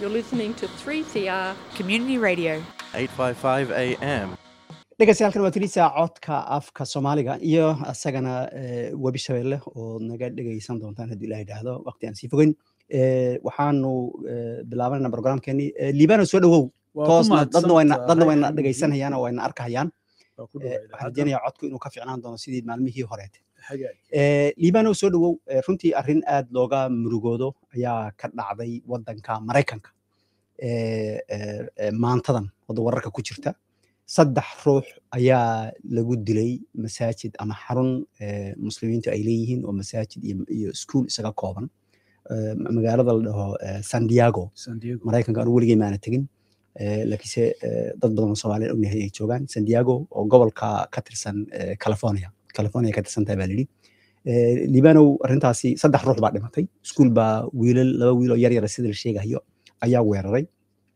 You're listening to 3CR. Community Radio. 855 AM. dhegeystayaal waa tirisa codka afka soomaaliga iyo isagana eh, webi shabeelle oo naga dhegeysan doontaan haddii ilaah idhaahdo waqti aan sii fogeyn Eh, waxaanu eh, bilaabanayna programkeenii Eh, liibano soo dhawow Waa ku toosna dadna wayna mahadsantahay, dadna wayna Xamdi. dhegeysanayaan oo wayna arkahayaan Waa ku Eh, dhawaada. waxaan rajeynayaa codku inuu ka fiicnaan doono sidii maalmihii horeete Hagaag. Eh, liibano soo dhawow eh, runtii arrin aad looga murugoodo ayaa ka dhacday wadanka maraykanka Eh, eh, eh, maantadan wadda wararka ku jirta saddex ruux ayaa lagu dilay masaajid ama xarun eh, muslimiintu ay leeyihiin oo masaajid iyo, iyo iskuul isaga kooban Eh, ma- magaalada la dhaho eh, san diego San Diego. maraykanka anu weligay maana tegin Eh, laakiinse eh, dad badan oo soomaaliya ognahay ay joogaan san diego oo gobolka ka tirsan eh, california california ka tirsan tahay baa layidhi Eh, liibanow arrintaasi saddex ruux baa dhimatay iskuul baa wiilal laba wiil oo yar yara sida la sheegayo ayaa weeraray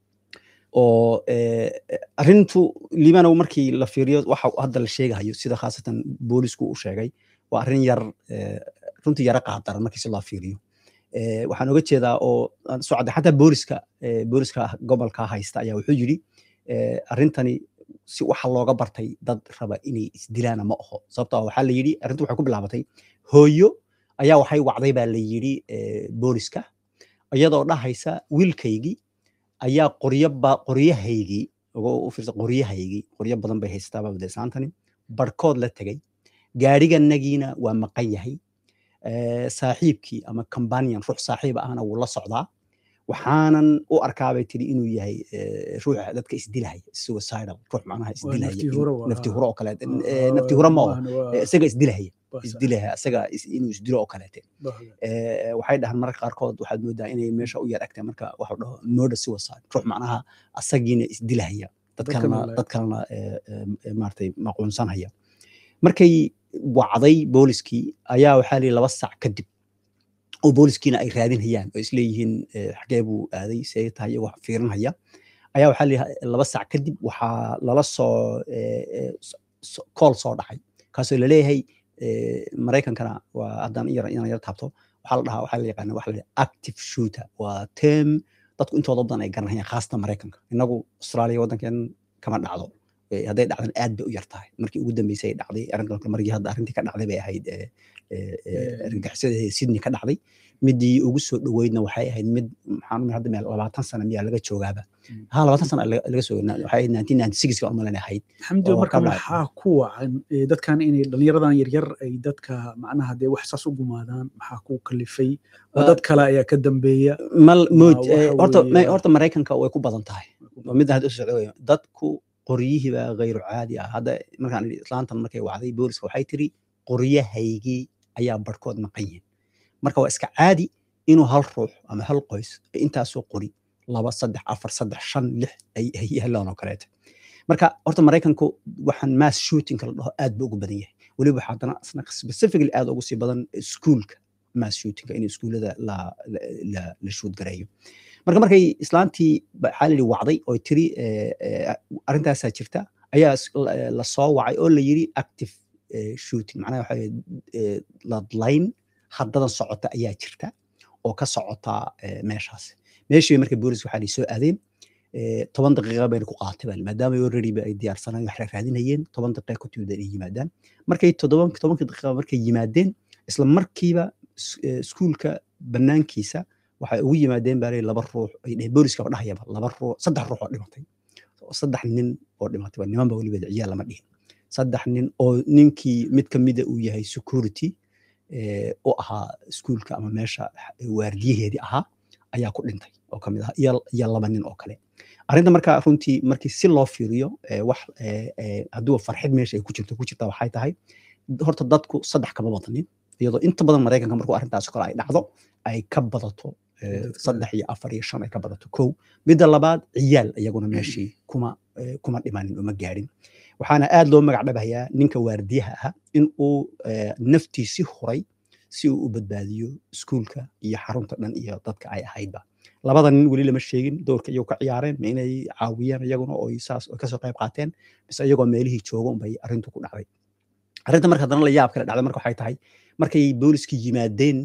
oo eh, eh, arrintu liibanow markii la fiiriyo waxa hadda la sheegayo sida khaasatan boolisku u sheegay waa arrin yar eh, runtii yara qaadaran markii si loo fiiriyo Eh, waxaan oga jeedaa oo aan soo cadday xataa booliska eh, booliska gobolka haysta ayaa wuxuu yidhi eh, arrintani si waxa looga bartay dad raba inay isdilaana ma aho sababtoo ah waxaa la yidhi arrintu waxay ku bilaabatay hooyo ayaa waxay wacday baa la yidhi eh, booliska iyadoo dhahaysa wiilkaygii ayaa qoryo ba qoryahaygii uga u fiirsa qoryahaygii qoryo badan bay haystaa babadeesaantani barkood la tegay gaadhiganagiina waa maqan yahay eh, saaxiibkii ama companion ruux saaxiiba ahna wuu la socdaa waxaanan u arkaa bay tiri inuu yahay eh, ruuxa dadka isdilahaya suicidal ruux macnaha isdilahaya naftii in- hore waa, naftii ah. hore oo kaleete Ah, Eh, naftii hore ma oo maahan, waa- eh, isaga isdilahaya waa sax. isdilahaya isaga is- inuu isdilo oo kaleete Waa hagaag. Eh, waxay dhahaan mararka qaarkood waxaad moodaa inay meesha u yar agtay marka waxa la dhaho murder suicide ruux macnaha asagiina isdilahaya dad Dad kalena kalena- dad kalena eh, eh, maaragtay maquunsanhaya markay wacday booliskii ayaa waxaa lihi laba sac kadib oo booliskiina ay raadinhayaan oo isleeyihiin eh, xagee buu aaday see tahay iyagoo fiirinhaya ayaa waxaa lihi laba sac kadib waxaa lala soo eh, eh, so- so- kool soo dhacay kaasoo laleeyahay eh, maraykankana waa haddaan yar inaan yar taabto waxaa la dhahaa waxaa la yaqaana waxa la dhaha active shooter waa term dadku intooda badan ay garanayaan khaasatan maraykanka innagu australia waddankeen kama dhacdo Eh, hadday dhacdan aad bay u yar tahay markii ugu dambeysay ay dhacday arrintan markii hadda arrintii ka dhacday bay ahayd eh, eh, eh, Eh, argagixisada sydney ka dhacday midii ugu soo dhoweydna waxay ahayd mid maxaan umar hadda meel labaatan sano miyaa laga joogaaba Mm. ha labaatan sano laga laga soo waxay ahayd nineteen ninety six ka umalan ahayd xamdi oo marka ka dhacay. maxaa ku wacan eh, dadkan inay dhalinyaradan yaryar ay dadka macnaha dee wax saas u gumaadaan maxaa ku kalifay Ma Waa- dad kale ayaa ka dambeeya mal mood waxa eh, horta weeye- ma- horta maraykanka way ku badan tahay waa midda hadda u socda weeye. dadku qoryihiiba gayru caadi ah hadda markaan idhi islaantan markay wacday booliska waxay tiri qoryahaygii ayaa barhkood maqan yihiin marka waa iska caadi inuu hal ruux ama hal qoys ay intaasoo qori laba saddex afar saddex shan lix ay ay helaan oo kaleete marka horta maraykanku waxaan mass shooting la dhaho aad ba ugu badan yahay weliba waxaa haddana isna specifically aad ugu sii badan iskuulka mass shootinga in iskuullada la la la, la shoot gareeyo marka markay islaantii ba- waxaa la yidhi wacday oo tiri eh, eh, arrintaasaa jirta ayaa is- la la soo wacay oo la yidhi active eh, shooting macnaha waxa weeye, eh, ladlayn haddadan socota ayaa jirta oo ka socota eh, meeshaas meeshii bay marka booliska waxaa la soo aadeen eh, toban daqiiqa bayna ku qaatay baa maadaama already ba ay diyaarsanaan wax raadinayeen toban daqiiqa ku timid inay yimaadaan markay toddoban tobankii daqiiqa markay yimaadeen isla markiiba is- eh, iskuulka banaankiisa waxay ugu yimaadeen baa laba ruux ay dheheen booliskaba dhahayaba laba ruux saddex ruux oo dhimatay oo saddex nin oo dhimatay waa niman ba weliba ciyaal lama dhihin saddex nin oo ninkii mid ka mida uu yahay security eh, u ahaa iskuulka ama meesha waardiyaheedii ahaa ayaa ku dhintay oo kamid ah iyo iyo laba nin oo kale arrinta marka runtii markii si loo fiiriyo eh, wax eh, eh, hadduu farxid meesha ay ku jirto ku jirta waxay tahay horta dadku saddex kama badanin iyadoo inta badan maraykanka markuu arrintaas oo kale ay dhacdo ay ka badato eh, Dadka- saddex iyo afar iyo shan ay ka badato kow midda labaad ciyaal iyaguna meeshii kuma eh, kuma dhimanin uma gaadhin waxaana aad loo magac dhabayaa ninka waardiyaha ahaa in uu eh, naftiisi huray si uu u badbaadiyo iskuulka iyo xarunta dhan iyo dadka ay ahaydba labada nin weli lama sheegin doorka iyagu ka ciyaareen ma inay caawiyeen iyaguna oo ay saas oo kasoo qayb qaateen mise iyagoo meelihii jooga unbay arrintu ku dhacday arrinta marka haddana la yaab kale dhacday marka waxay tahay markay booliskii yimaadeen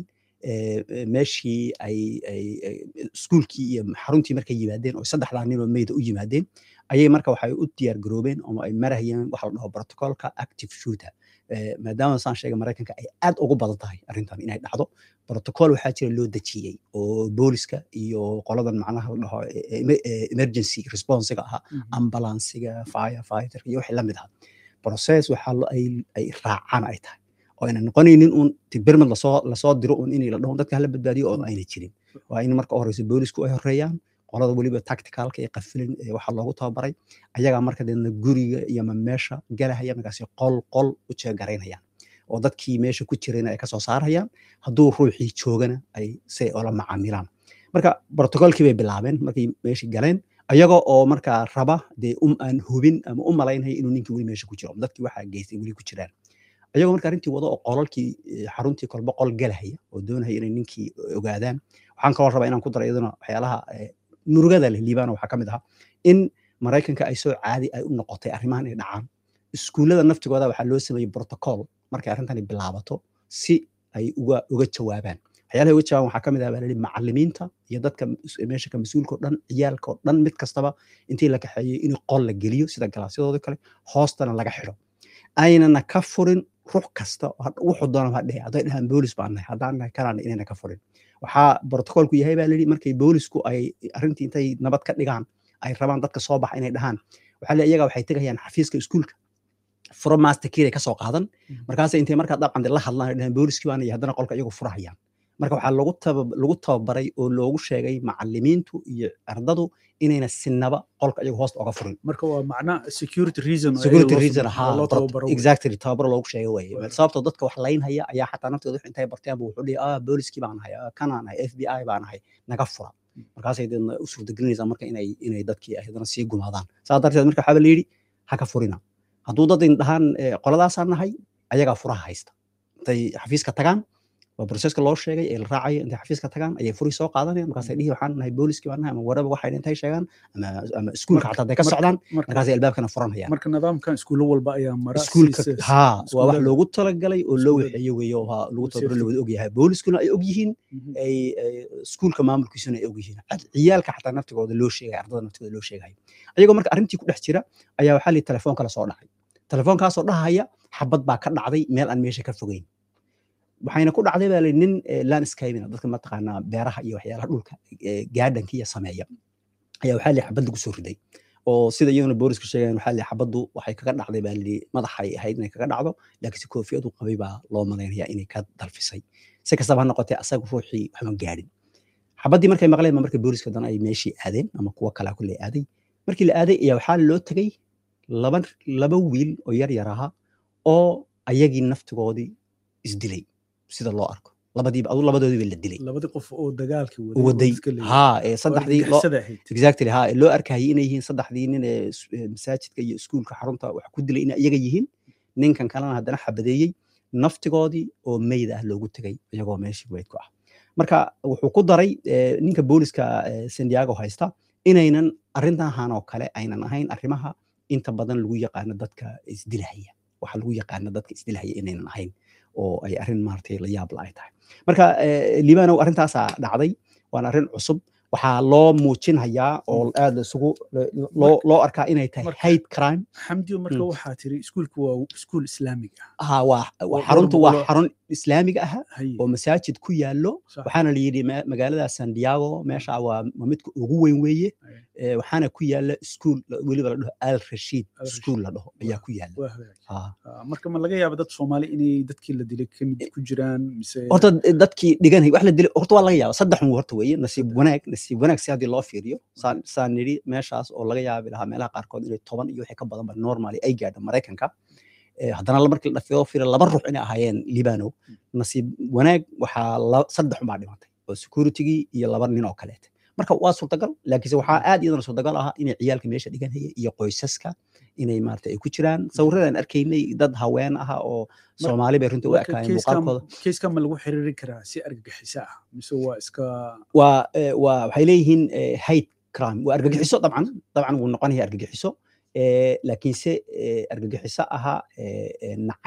eh, eh, meeshii ay ay- ay iskuulkii iyo xaruntii markay yimaadeen oo saddexdaa nin oo meyda u yimaadeen ayay marka waxay u diyaar garoobeen oo ay marahayeen waxa la dhaho protocolka active shooter Eh, maadaama saan sheegay maraykanka ay aad ugu badan tahay arrintan inay dhacdo protocol waxaa jira loo dejiyey oo booliska iyo qoladan macnaha la dhaho eh, eh, eh, emergency responsiga ahaa ambulansiga fire fighterka iyo wixii la mid ah process waxaa lo- ay ay raacaan ay tahay oo ayna noqonaynin un tibirmad lasoo lasoo diro un inay la dhaho dadka hala badbaadiyo oo ayna jirin waa in marka u horeysa boolisku ay horeeyaan qolada weliba tacticalka ee qafilin ee waxaa loogu tababaray ayagaa marka deedna guriga iyo ma meesha galahaya markaasi qol qol u jeegaraynayaan oo dadkii meesha ku jirayna ay kasoo saarayaan hadduu ruuxii joogana ay si ay ola macaamilaan marka protocolkii bay bilaabeen markay meeshii galeen ayaga oo markaa raba dee um aan hubin ama u malaynaya inuu ninkii weli meesha ku jiro dadkii waxaa geystay weli ku jiraan ayagoo marka arrintii wado oo qolalkii eh, xaruntii kolba qol galahaya oo doonaya inay ninkii ogaadaan waxaan kaloo rabaa inaan ku daro iyaduna waxyaalaha eh, murugada leh liibana waxaa ka mid ahaa in maraykanka ay soo caadi ay u noqotay arrimahan ay dhacaan iskuullada naftigooda waxaa loo sameeyey protocol markay arrintani bilaabato si ay uga uga jawaabaan waxyaalaha uga jawaabaan waxaa ka mid ah baa la yidhi macallimiinta iyo dadka mas- meesha ka mas-uulka oo dhan ciyaalka oo dhan mid kastaba intii la kaxeeyey in qol la geliyo sida galaasyadooda kale hoostana laga xidho aynana ka furin ruux kasta oo had- wuxuu doona ha dhehe hadday dhahaan boolis baan nahay haddaan nahay kanaan inayna ka furin waxaa protocolku yahay baa layidhi markay boolisku ay arrintii intay nabad ka dhigaan ay rabaan dadka soo baxa inay dhahaan waxaa la iyaga waxay tegayaan xafiiska iskuulka furo master key ay kasoo qaadan markaas intay markaa dabcan la hadlaan ay dhahaan booliskii baan iyo haddana qolka iyagu furahayaan marka waxaa lagu taba lagu tababaray oo loogu sheegay macallimiintu iyo ardadu inayna sinaba qolka iyagu hoosta oga furin marka waa macna security reason oo security loo reason sameeyo, ahaa loo prot- tababaro wey. exactly tababaro loogu sheegay weye Waayo. sababtoo dadka wax laynhaya ayaa xataa naftooda wix intay barteen bu wuxuu dhihi ah booliskii baan ahay ah, kanaan ahay f b i baan ahay naga fura markaasay deedna u suurtagelinaysaa marka inay inay dadkii ay haddana sii gumaadaan saa darteed marka waxaa la yidhi ha ka furina hadduu dad in dhahaan eh, qoladaasaan nahay ayagaa furaha haysta intay xafiiska tagaan waa proseska loo sheegay ee la raacayo intay xafiiska tagaan ayay furi soo qaadanayaan markaasay dhihi waxaan nahay booliskii baan nahay ama waraba waxay intay sheegaan ama ama iskuulka Marka- xataa hadday ka marka- socdaan marka markaasay albaabkana furanayaan marka nidaamkan iskuulo walba ayaa mara iskuulka si- si- haa waa wax iskuulada- loogu talagalay oo loo iskuulada- waxeeyo weeye oo haa lagu oo tababaro la safety. wada ogyahay booliskuna ay ogyihiin Mhm. ay ay iskuulka maamulkiisuna ay ogyihiin Cad- ciyaalka xataa naftigooda loo sheegay ardada naftigooda loo sheegayo ayagoo marka arrintii ku dhex jira ayaa waxaa lihi telefoon kale soo dhacay telefoonkaasoo dhahaya xabad baa ka dhacday meel aan meesha ka fogeyn waxayna ku dhacday baa lihi nin eh, landscaping dadka mataqaanaa beeraha iyo waxyaalaha dhulka eh, gaadhanka iyo sameeya ayaa waxaa lihi xabad lagu soo riday oo sida iyaduna booliska sheegayan waxaa lihi xabaddu waxay kaga dhacday baa lihi madaxay ahayd inay kaga dhacdo laakiinse koofiyadu qabay baa loo malaynayaa inay ka dalfisay si kastaba ha noqotee asaga ruuxii waxma gaadhin xabaddii markay maqleen ba marka booliska haddana ay meeshii aadeen ama kuwo kalaa kulle aaday markii la aaday ayaa waxaa loo tegey laba laba wiil oo yar yar ahaa oo ayagii naftigoodii isdilay sida loo arko labadiiba adu labadoodiiba la dilay labadii qof oo dagaalka waday haa ee saddexdii loo saddexdii ahayd exactly haa ee loo arkayay inay yihiin saddexdii nin ee is- ee masaajidka iyo iskuulka xarunta wax ku dilay inay iyaga yihiin ninkan kalena haddana xabadeeyey naftigoodii oo meyd ah loogu tegay iyagoo meeshii weyd ku ah marka wuxuu ku daray eh, ninka booliska eh, san diego haysta inaynan arrintahan oo kale aynan ahayn arrimaha inta badan lagu yaqaano dadka isdilahaya waxa lagu yaqaano dadka isdilahaya inaynan ahayn oo ay arrin maaragtay la yaab la ay tahay marka eh, liibanow arrintaasaa dhacday waana arrin cusub waxaa loo muujinhayaa oo aad isugu loo loo arkaa inay tahay marka- hate crime xamdiyo marka Mm. waxaa tiri iskuulku waa iskuul islaamig ah ha waa Oo waa- xaruntu dhowr waa boqoloo- xarun islaamiga ah haye oo masaajid ku yaallo sax. waxaana la yidhi ma- magaalada san diego meesha waa waa midka ugu weyn weeye Aye. Eh, waxaana ku yaalla iskuul weliba la dhaho al rashiid Al Rashiid. iskuul la dhaho ayaa ku yaalla waa hagaag Ha. Ah, marka ma laga yaaba dad soomaali inay dadkii la dilay ka mid ku jiraan mise horta d- dadkii dhiganay wax la dilay horta waa laga yaaba saddex un horta weeye nasiib wanaag nasiib wanaag si haddii loo fiiriyo saan saan nidhi meeshaas oo laga yaabi lahaa meelaha qaarkood inay toban iyo wixii ka badan ba normally ay gaadho maraykanka Eh, haddana la- markii la dhafiyo fiira laba ruux inay ahaayeen libano nasiib wanaag waxaa la- saddex unbaa dhimatay oo securitygii iyo laba nin oo kaleete marka waa suurtagal laakiinse waxaa aad iyadana suurtagal ah inay ciyaalka meesha dhiganaya iyo qoysaska inay maarata ay ku jiraan sawirradaan arkaynay dad haween ah oo soomaali bay runtii u marka ekaayeen keyskan muuqaalkooda keyskan ma lagu xiriirin karaa si argagixisa ah mise waa iska waa eh, waa waxay leeyihiin eh, hate crime waa argagixiso dabcan dabcan wuu noqonaya argagixiso eh, laakiinse eh, argagixiso ahaa eh, eh, nacayb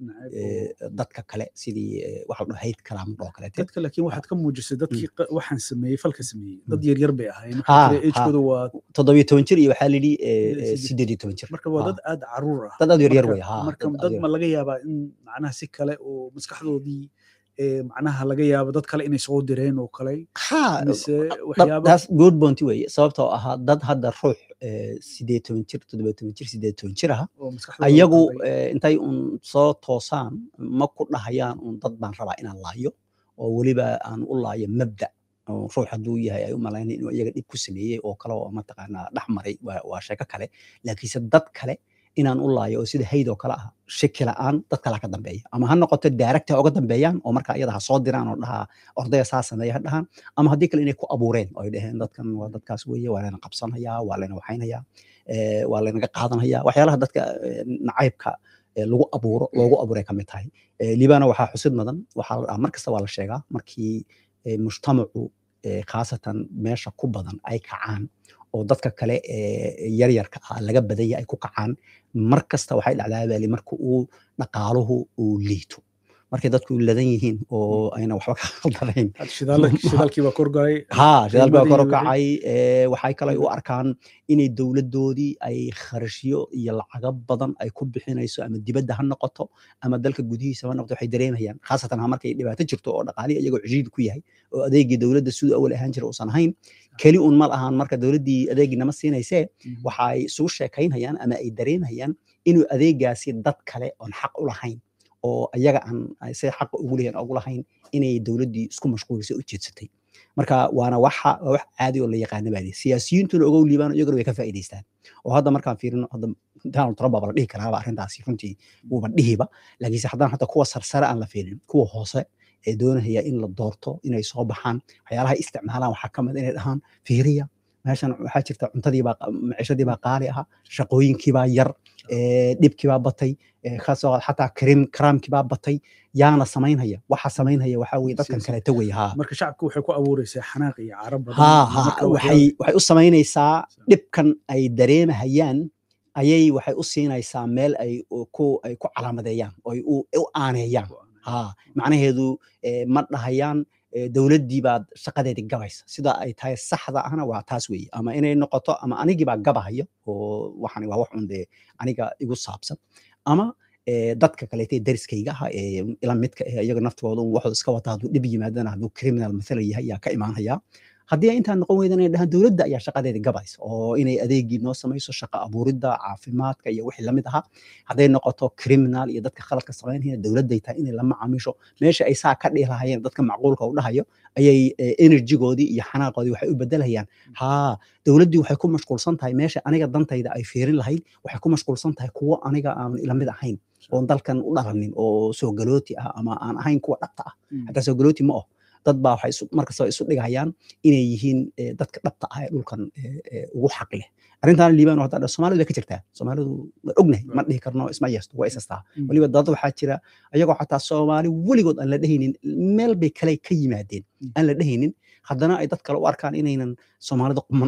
nacayb eh, oo- dadka kale sidii eh, waxa la dhaho hate crime oo kaleete dadka laakiin waxaad ka muujisay dadkii qa- waxaan sameeyey falka sameeyey dad Mm. yaryar bay ahaayeen Ha, waxaa jira ha. agekooda waa toddobiyo toban jir iyo waxaa la yidhi eh, Siddeed- eh, siddeed. siddeed iyo toban jir marka waa Ha. dad aad caruur ah dad aad u yaryar Marka- wey ha marka dad aad dad u ma yar- laga yaabaa in macnaha si kale oo maskaxdoodii eh, macnaha laga yaabo dad kale inay soo direen oo kale ha mise Dad- waxyaabo taas good point weeye sababtoo ahaa dad hadda ruux eh, siddeed iyo toban jir toddobiyo toban jir siddeed iyo toban jir ah oo maskaxdooda ayagu qalday. eh, intay un soo toosaan ma ku dhahayaan un dad baan rabaa inaan laayo oo weliba aan u laayo mabda oo ruux hadduu yahay ay u malaynaya inuu iyaga dhib ku sameeyey oo kale oo mataqaanaa dhex maray waa waa sheeko kale laakiinse dad kale inaan u laayo oo sida hayd oo kale ah shaki la'aan dad kale ha ka dambeeya ama ha noqoto direct ha uga dambeeyaan oo marka iyada ha soo diraan oo dhahaa ordaya saa sameeya ha dhahaan ama haddii kale inay ku abuureen oo ay dhaheen dadkan waa dadkaas weeye waa layna qabsanayaa waa layna waxaynayaa eh, waa laynaga qaadanaya waxyaalaha dadka eh, nacaybka eh, lagu abuuro loogu abuuray ka mid tahay Eh, liibana waxaa xusid mudan waxaa la dhahaa mar kasta waa la sheegaa markii eh, mujtamacu eh, khaasatan meesha ku badan ay kacaan oo dadka kale ee yaryarka ah laga badanya ay ku kacaan mar kasta waxay dhacdaa baali marka uu dhaqaaluhu uu liito markay dadku ladan yihiin oo ayna waxba ka khaldanayn Had shidaal- shidaalkii baa korgalay ها شغال بقى qiimadii kor u wixii. kacay ee waxay kale u arkaan inay dowladoodii ay kharashyo iyo lacago badan ay ku bixinayso ama dibadda ha noqoto ama dalka gudihiisa ha noqoto waxay dareemayaan khaasatan ha markay dhibaato jirto oo dhaqaalihi iyagoo cishiid ku yahay oo adeegii dowladda siduu awal ahaan jira uusan ahayn keli un ma lahaan marka dowladdii adeegii nama siinaysee Mhm. waxa ay isugu sheekaynayaan ama ay dareemayaan inuu adeegaasi dad kale oon xaq u lahayn oo ayaga aan ay say xaqa ugu leeyahin ugu lahayn inay dowladdii isku mashquulisay u jeedsatay marka waana waxa waa wax caadi oo la yaqaana baa lihi siyaasiyiintuna ogow liibaan iyaguna way ka faa'iidaystaan oo hadda markaan fiirino hadda donald trump baa la dhihi karaaba arrintaasi runtii wuuba dhihiba laakiinse haddana hata kuwa sarsare aan la fiirin kuwa hoose ee doonaya in la doorto inay soo baxaan waxyaalaha ay isticmaalaan waxaa ka mid inay dhahaan fiiriya meeshan waxaa jirta cuntadii baa maciishadii baa qaali aha shaqooyinkii baa yar ee, dhibkii baa batay ee, kasoo qaad xataa karim karaamkii baa batay yaana samaynhaya waxa samaynhaya waxaa weye dadkan Siyaasi- kaleeta weye haa marka shacabku waxay ku abuureysaa xanaaq iyo cara badan ها iyo ها marka waxay waxay u samaynaysaa So- dhibkan ay dareemahayaan ayay waxay u siinaysaa meel ay u- ku ay ku calaamadeeyaan oo ay u u aaneeyaan ha macnaheedu eh, ma dhahayaan eh, dowladdii baad shaqadeedii gabaysa sida ay tahay saxda ahna waa taas weeye ama inay noqoto ama anigii baa gabahayo oo waxani waa wax un dee aniga igu saabsan ama eh, dadka kaleete dariskayga ah ee ila midka eh iyaga naftooda un waxooda iska wata hadduu dhib yimaadana hadduu criminal mathala yahay yaa ka imaanaya haddii ay intaan noqon weydan inay dhahaan dowladda ayaa shaqadeeda gabaysa oo inay adeegii noo samayso shaqa abuuridda caafimaadka iyo wixii lamid ahaa hadday noqoto criminal iyo dadka khaladka samaynaya dowladday tahay inay la macaamisho meesha ay saa ka dhihi lahayeen dadka macquulka u dhahayo ayay eh, enerjigoodii iyo xanaaqoodii waxay u bedelayaan haa dowladdii waxay ku mashquulsan tahay meesha aniga dantayda ay fiirin lahayd waxay ku mashquulsan tahay kuwo aniga aan ila mid ahayn oon dalkan u dhalanin oo soo galooti ah ama aan ahayn kuwa dhabta ah Mm. hataa soo galooti ma oh dad baa waxay isu- markasta isu dhigayaan inay yihiin eh, dadka dhabta ah ee dhulkan eh, eh, ugu xaq leh arrintaana liibaan hadda dha soomaalidu way ka jirtaa soomaalidu waan ognahay ma dhihi karno isma yeesto waa isastaa Mm. weliba dad waxaa jira ayagoo xataa soomaali weligood aan la dhehaynin meel bay kale ka yimaadeen Mm. aan la dhehaynin haddana ay dad kale u arkaan inaynan soomaalida quman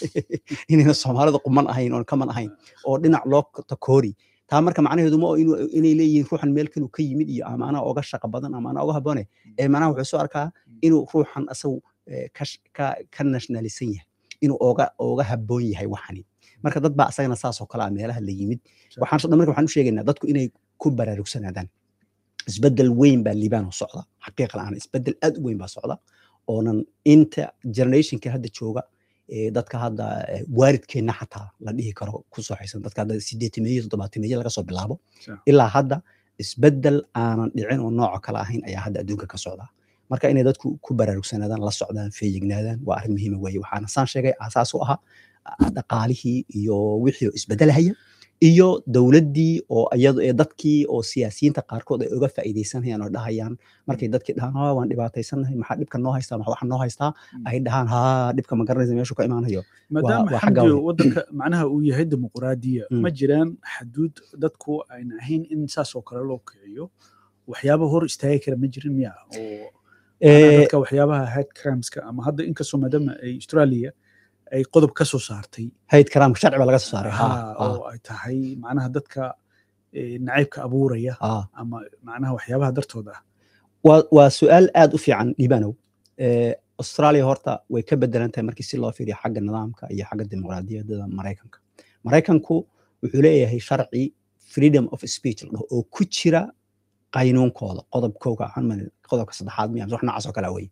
inaynan soomaalida quman ahayn oon kaman ahayn oo dhinac loo takoori taa marka macnaheedu ma oo inuu inay leeyihiin ruuxan meel kaluu ka yimid iyo ama anaa oga shaqa badan ama anaa oga habboone ee macnaha wuxuu soo arkaa inuu ruuxan asagu eh, ka sh- ka ka nationalisan yahay inuu oga oga habboon yahay waxani marka dad baa asagana saas oo kale ah meelaha la yimid Sure. waxaan soo dhan marka waxaan u sheegaynaa dadku inay ku baraarugsanaadaan isbeddel weyn baa liibaan oo socda xaqiiqa la'aan isbeddel aad u weyn baa socda oonan inta generationka hadda jooga ee dadka hadda eh, waalidkeenna xataa la dhihi karo ku soo xaysan dadka hadda sideetimeeyo toddobaatimeeyo laga soo bilaabo Sure. ilaa hadda isbeddel aanan dhicin oo nooca kale ahayn ayaa hadda adduunka ka socda marka inay dadku ku baraarugsanaadaan la socdaan feeyignaadaan waa arrin muhiima weeye waxaana saan sheegay aasaas u ahaa ah, dhaqaalihii iyo wixii oo isbeddelahaya iyo dowladdii oo iyadu ee dadkii oo siyaasiyiinta qaarkood ay uga faa'iidaysanayaan oo dhahayaan markay dadkii dhahaan haa waan dhibaataysanahay maxaa dhibka noo haystaa maxaa waxa noo haystaa ay dhahaan haa dhibka ma garanaysa meeshuu ka imaanayo maadaama waa xagga xamdi weyn. wadanka macnaha uu yahay dimuqraadiya Mm. ma jiraan xaduud dadku ayna ahayn in saas oo kale loo kiciyo waxyaaba hor istaagi kara ma jirin miya oo macnaha Eh, dadka waxyaabaha head crimeska ama hadda inkastoo maadaama ay australia ay qodob ka soo saartay hayd karaamka sharci baa laga soo saaray haa ha haa oo ay tahay macnaha dadka eh, nacaybka abuuraya ah ama macnaha waxyaabaha dartooda ah waa waa su-aal aad u fiican dhibanow Eh, australia horta way ka bedelan tahay markii si loo fiiriyo xagga nidaamka iyo xagga dimuqraadiyadda maraykanka maraykanku wuxuu leeyahay sharci freedom of speech la dhaho oo ku jira qaynuunkooda qodobkooga waxaan malin- qodobka saddexaad miya mise wax noocaas oo kale wey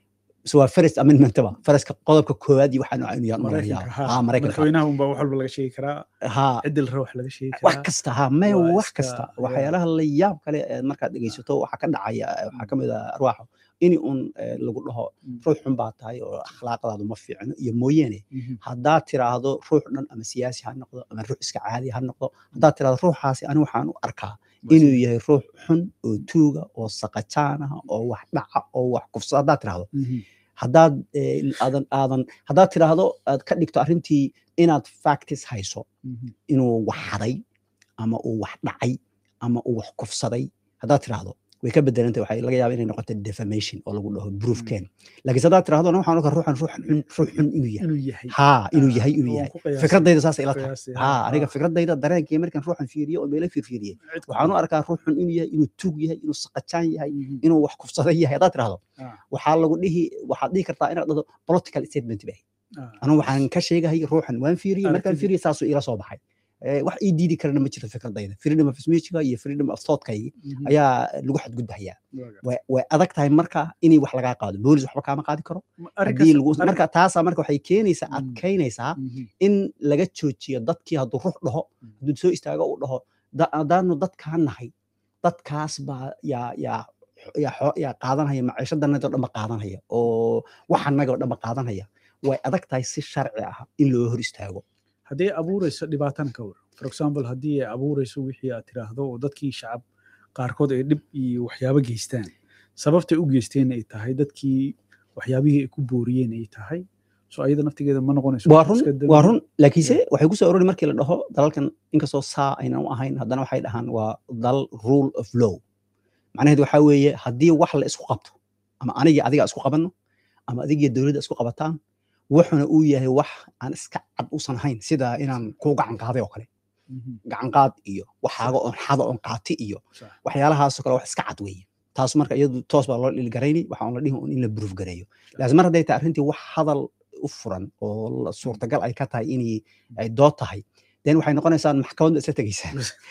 so waa first amendment ba faraska qodobka koowaad iyo waxaa nooca inuu yahay maraykanka ha ha maraykanka madaxweynaha unbaa wax walba laga sheegi karaa ha cidil ra wax laga sheegi wax karaa kasta ha maya waa wax iska- kasta ya. waxyaalaha la yaab kale ee markaad dhegeysato waxaa ka dhacaya eh, waxaa ka mid ah arwaaxo in un eh, lagu dhaho Mm. ruux xun baa tahay oo akhlaaqdaadu ma fiicno iyo mooyaane Mhm. haddaad tiraahdo ruux dhan ama siyaasi ha noqdo ama ruux iska caadi ha noqdo haddaad tiraahdo ruuxaasi ani waxaan u arkaa inuu yahay ruux xun oo tuuga oo saqajaan ah oo wax dhaca oo wax kufsa haddaad tiraahdo Mhm. haddaad eh, aadan aadan haddaad tiraahdo aad ka dhigto arrintii inaad factis hayso Mhm. inuu wax haday ama uu wax dhacay ama uu wax kufsaday haddaad tiraahdo way ka bedelantay waxay laga yaaba inay noqoto defamation oo lagu dhaho proof Mm. ken laakiin haddaad tiraahdo "Ana waxaan ogaa ruuxan ruux xun ruux xun inuu yahay inuu yahay haa inuu Ah, yahay inuu waan yahay ku qiyaasay. fikradayda saas ila tahay Qiyaasay, haa ha, aniga ha. fikradayda dareenkii markaan ruuxan fiiriyo oo meelo fiirfiiriyey Cid waxaan u kale. arkaa ruux xun inuu yahay inuu tuug yahay inuu saqajaan yahay Mhm. inuu wax kufsaday yahay haddaad tiraahdo Ah. waxaa lagu dhihi waxaad dhihi kartaa inaad dhahdo political statement bay Ah. anigu waxaan ka sheegahay ruuxan waan fiiriyey markaan Aragtidii. fiiriyey saasuu ila soo baxay Eh, wax ii diidi karana ma jirto fikradayda freedom of speechga iyo freedom of thoughtkaygi Mhm. ayaa lagu xadgudbahayaa Waaga. way way adag tahay marka inay wax lagaa qaado boolis waxba kaama qaadi karo Ma- arrinkaas- haddii lagu arrin- marka taasaa marka waxay keenaysaa Mm. adkaynaysaa Mhm. in laga joojiyo dadkii hadduu ruux dhaho Mm. hadduu soo istaago uu dhaho "Da- haddaanu dadkaa nahay dadkaas baa yaa yaa yaa xoo- yaa qaadanaya maciishadannadoo dhanba qaadanaya oo waxanagoo dhanba qaadanaya way adag tahay si sharci ah in loo hor istaago haddii ay abuureyso dhibaatana ka war for example haddii ay abuureyso wixii aad tiraahdo oo dadkii shacab qaarkood ay dhib iyo waxyaabo geystaan sababtay u geysteen ay tahay dadkii waxyaabihii ay ku booriyeen ay tahay so ayada naftigeeda ma noqonayso waa run iska dambi. waa run laakiinse waxay ku soo ururi markii la dhaho dalalkan inkastoo saa aynan u ahayn haddana waxay dhahaan waa dal rule of law macnaheedu waxaa weeye haddii wax la isku qabto ama anigii adiga isku qabanno ama adigiyo dowladda isku qabataan wuxuna uu yahay wax aan iska cad usan ahayn sida inaan kuu gacan qaaday oo kale Mhm. gacan qaad iyo waxaaga oon xada oon qaati iyo Sax. waxyaalahaasoo kale wax iska cad weeye taas marka iyadu toos baa loo dhilgarayni waxa on la dhihi un in la proof gareeyo laakiin mar hadday tahay arrintii wax hadal u furan oo la- suurtagal ay ka tahay inay ay dood tahay den waxay noqonaysaa maxkamadda isla tegeysaa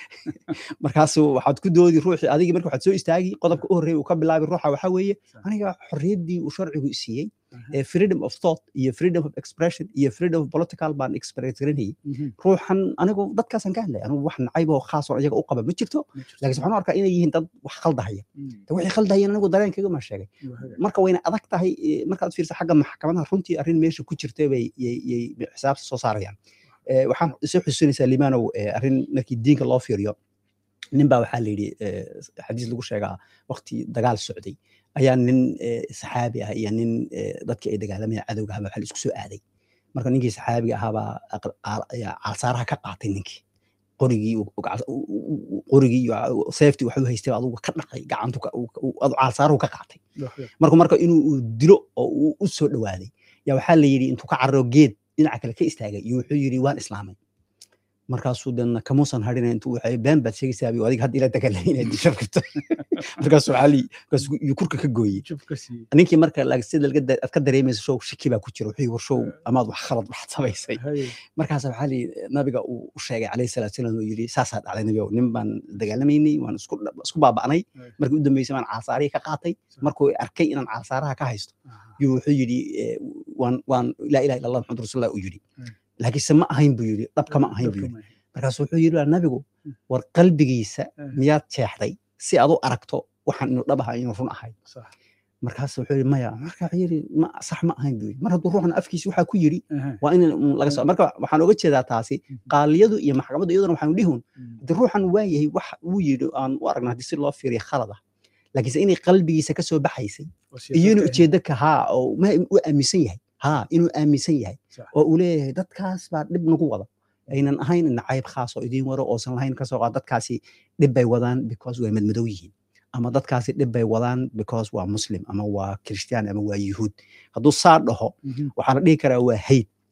markaasu waxaad ku doodi ruuxii adigii marka waxaad soo istaagi qodobka u horreeya uu ka bilaabi ruuxa waxaa weeye Sax. aniga xorriyaddii uu sharcigu i siiyey Aha. ee freedom of thought iyo freedom of expression iyo freedom of political baan express garanayay Mhm. ruuxan anigu dadkaasaan ka hadlaya anigu wax nacayb oo khaas oo iyaga u qaba ma jirto Ma jirto. laakiin waxaan u arkaa inay yihiin dad wax khaldahaya Mhm. de waxay khaldahayeen anigu dareenkayga ma sheegay Waa hagaag. marka wayna adag tahay eh, markaad fiirsa xagga maxkamadaha runtii arrin meesha ku jirta bay yay yay xisaabta soo saarayaan Eh, waxaan soo xusuusinaysaa limaanow eh, arrin markii diinka loo fiiriyo nin baa waxaa la yidhi eh, xadiis lagu sheegaa waqti dagaal socday ayaa nin eh, saxaabi ah iyo nin eh, dadkii ay dagaalamayeen cadowga ahaa waxaa la isku soo aaday marka ninkii saxaabiga ahaabaa aqal- aal- ayaa caalsaaraha ka qaatay ninkii qorigii uu- uu gacal- uu- uu- uu- qorigii iyo seeftii waxuu haystay baa adugu ka dhaqay gacantu ka- uu- uu- adu caalsaaruhu ka qaatay Waa hagaag. marka marka inuu uu dilo oo uu u soo dhawaaday yaa waxaa la yidhi intuu ka cararo geed dhinaca kale ka istaagay iyo wuxuu yidhi waan islaamay markaasuu dana kamuusan hadhina intuu waxay been baad sheegaysaa bi adiga hadda ila dagaalay inaad disho rabto markaasuu waxaa la yidhi- markaasuu yuu kurka ka gooyey Jub ka siiyey. ninkii marka laakiin sida laga da- aad ka dareemayso show shiki baa ku jira wuxuu yidhi war show amaad wax khalad waxaad samaysay Haye. markaas waxaa la yidhi nabiga uu u sheegay calayhi salaatu salaam uu yidhi saasaa dhacday nabigow nin baan dagaalamaynay waan isku dha- isku baaba'nay Haye. markii u dambeysay baan caalsaarihii ka qaatay markuu arkay inaan caalsaaraha ka haysto Aha. yuu wuxuu yidhi eh, waan waan laa ilaha illa allah maxamad rasuulullah uu yidhi Mm. laakiinse ma ahayn buu yidhi dhabka ma ahayn buu Dabka yidhi ma ahayn. markaasu wuxuu yidhi "Waa nabigu Mm. war qalbigiisa Mm. miyaad jeexday si aad u aragto waxaan inuu dhab ahay inuu run ahay Sax. markaas wuxuu yidhi maya marka wuxuu yidhi ma sax ma ahayn buu yidhi mar hadduu ruuxna afkiisa waxaa ku yidhi Aha. waa in un laga soo marka waxaan oga jeedaa taasi Mhm. qaaliyadu iyo maxkamaddu iyaduna waxaanu dhihun Mhm. haddii ruuxan waa yahay wax uu yidhi aan u aragna haddii si loo fiiriyo khalad ah laakiinse inay qalbigiisa ka soo baxaysay Waa iyo inuu siyaasadda ujeedo ka haa oo ma u aaminsan yahay haa inuu aaminsan yahay Sax. oo uu leeyahay dadkaas baa dhib nagu wada aynan ahayn nacayb khaas oo idiin waro oosan lahayn kasoo qaad dadkaasi dhib bay wadaan because way madmadow yihiin ama dadkaasi dhib bay wadaan because waa muslim ama waa kirishtaan ama waa yuhuud hadduu saa dhaho Mhm. waxaa la dhihi karaa waa hayd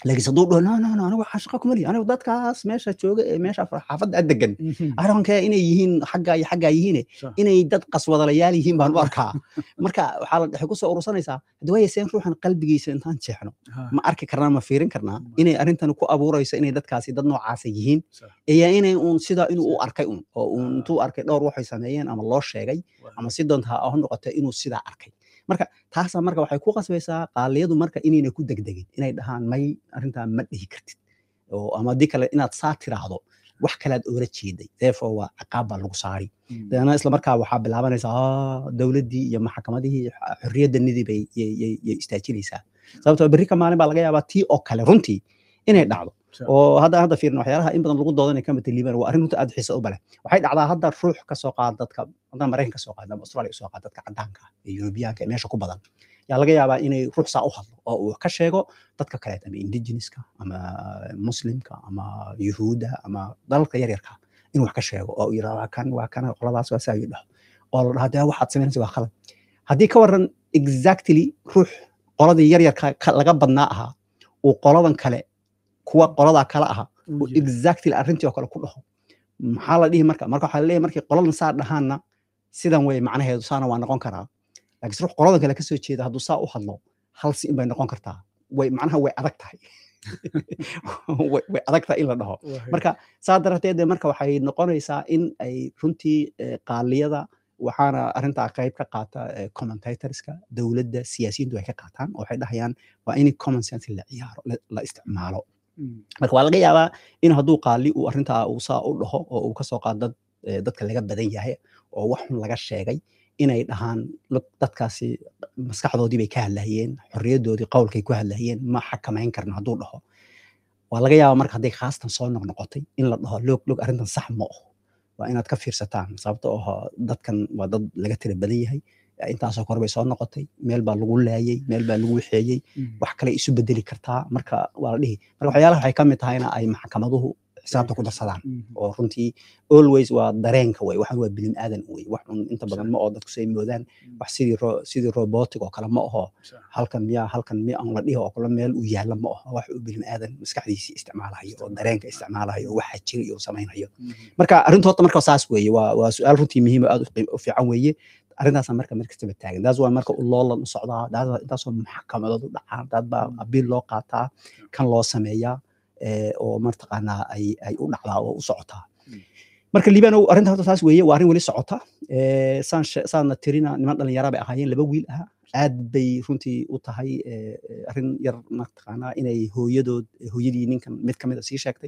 laakiinse hadduu dhaho no no no anigu waxaa shaqo kuma lihi anigu dadkaas meesha jooga ee meesha xaafadda aad degan arrinka inay yihiin xagga iyo xaggaa yihiine Sure. inay dad qaswadalayaal yihiin baan u arkaa marka waxaa la waxay kusoo urursanaysaa hadda waaya seen ruuxan qalbigiisa intaan jeexno Ha, ma arki karnaa ma fiirin karnaa Ma. inay arrintan ku abuurayso inay dadkaasi dad noocaasa yihiin Sure. iyo inay uun sidaa inuu u arkay un oo uun Ah. intuu arkay dhowr waxay sameeyeen ama loo sheegay waa- ama si doonta ha ha noqoto inuu sidaa arkay marka taasa marka waxay ku qasbaysaa qaaliyadu marka inayna ku degdegin inay dhahaan may arrintaa ma dhihi kartid oo ama haddii kale inaad saa tiraahdo wax kalead oola jeeday therefore waa ciqaab baa lagu saari Mm. deena isla markaa waxaa bilaabanaysaa "Ah, dowladdii iyo maxkamadihii x- xorriyaddanidii bay yay- yay yay istaajinaysaa sababtoo berri ka maalin baa laga yaabaa tii oo kale runtii inay dhacdo Sure. oo hadda hadda fiirin waxyaalaha in badan lagu doodanay kama taliibaan waa arrin runta aad xiisa u bale waxay dhacdaa hadda ruux ka soo qaad dadka hadda maraykan ka soo qaad ama australia ka soo qaad dadka caddaanka ah iyo yurubiyaanka ee meesha ku badan yaa laga yaabaa inay ruux saa u hadlo oo uu ka sheego dadka kaleet ama indigenouska ama muslimka ama yuhuudda ama dalalka yaryarka inuu wax ka sheego oo uu yidhahdo waa kan waa kan qoladaas waa saa uu dhaho oo la dhaho dee waxaad samaynaysa waa khalad haddii ka waran exactly ruux qoladii yaryarka ka- laga badnaa ahaa uu qoladan kale kuwa qoladaa kale ahaa Uu uu yahay. exactly arrintii oo kale ku dhaho maxaa la dhihi marka marka waxaa la leeyahay markay qoladan saa dhahaanna sidan wey macnaheedu saana waa noqon karaa laakiin ruux qoladan kale kasoo jeeda hadduu saa u hadlo hal si in bay noqon kartaa way macnaha way adag tahay way way adag tahay in la dhaho Waa- marka saa darteed dee marka waxay noqonaysaa in ay runtii eh, qaaliyada waxaana arrintaa qayb ka qaata eh, commentatorska dowladda siyaasiyiintu ay ka qaataan oo waxay dhahayaan waa in common sense la ciyaaro la- la isticmaalo Mm. marka waa laga yaabaa in hadduu qaali uu arrintaa uu saa u dhaho oo uu kasoo qaado dad eh, dadka laga badan yahay oo wax xun laga sheegay inay dhahaan "Look, dadkaasi maskaxdoodii bay ka hadlayeen xorriyaddoodii qowlkay ku hadlayeen ma xakamayn karna hadduu dhaho waa laga yaabaa marka hadday khaastan soo noqnoqotay in la dhaho loog loog arrintan sax ma aho waa inaad ka fiirsataan sababto oo dadkan waa dad laga tira badan yahay intaasoo kor bay soo noqotay meel baa lagu laayay meel baa lagu waxeeyey Mm. wax kale isu bedeli kartaa marka waa la dhihi marka waxyaalaha waxay ka mid tahayna ay maxkamaduhu xisaabta ku darsadaan Mhm. oo runtii always waa dareenka wey waxaan waa bilim aadan wey wax un inta badan ma oo dadku say moodaan wax sidii ro sidii robotic oo kale ma aho Sure. halkan miyaa halkan miya aan la dhihi oo kale meel uu yaalla ma aho wax uu bilim aadan maskaxdiisii isticmaalayo oo dareenka isticmaalayo oo waxa jira iyo samaynayo Mhm. marka arrinta horta marka saas weeye waa waa su-aal runtii muhiim oo aad u qiim- u fiican weeye arrintaasa marka mar kastaba taagan daas waa marka u loolan u socdaa daas waa intaasoo maxkamadood u dhacaan dad baa Mm. abiil loo qaataa kan loo sameeyaa eh, oo martaqaanaa ay ay u dhacdaa oo u socotaa Mm. marka liibano arrinta horta saas weeye waa arrin weli socota Eh, saan she- saadna tirina niman dhalinyara bay ahaayeen laba wiil aha aad bay runtii u tahay eh, eh, arrin yar martaqaanaa inay hooyadood hooyadii ninkan mid ka mid a sii sheegtay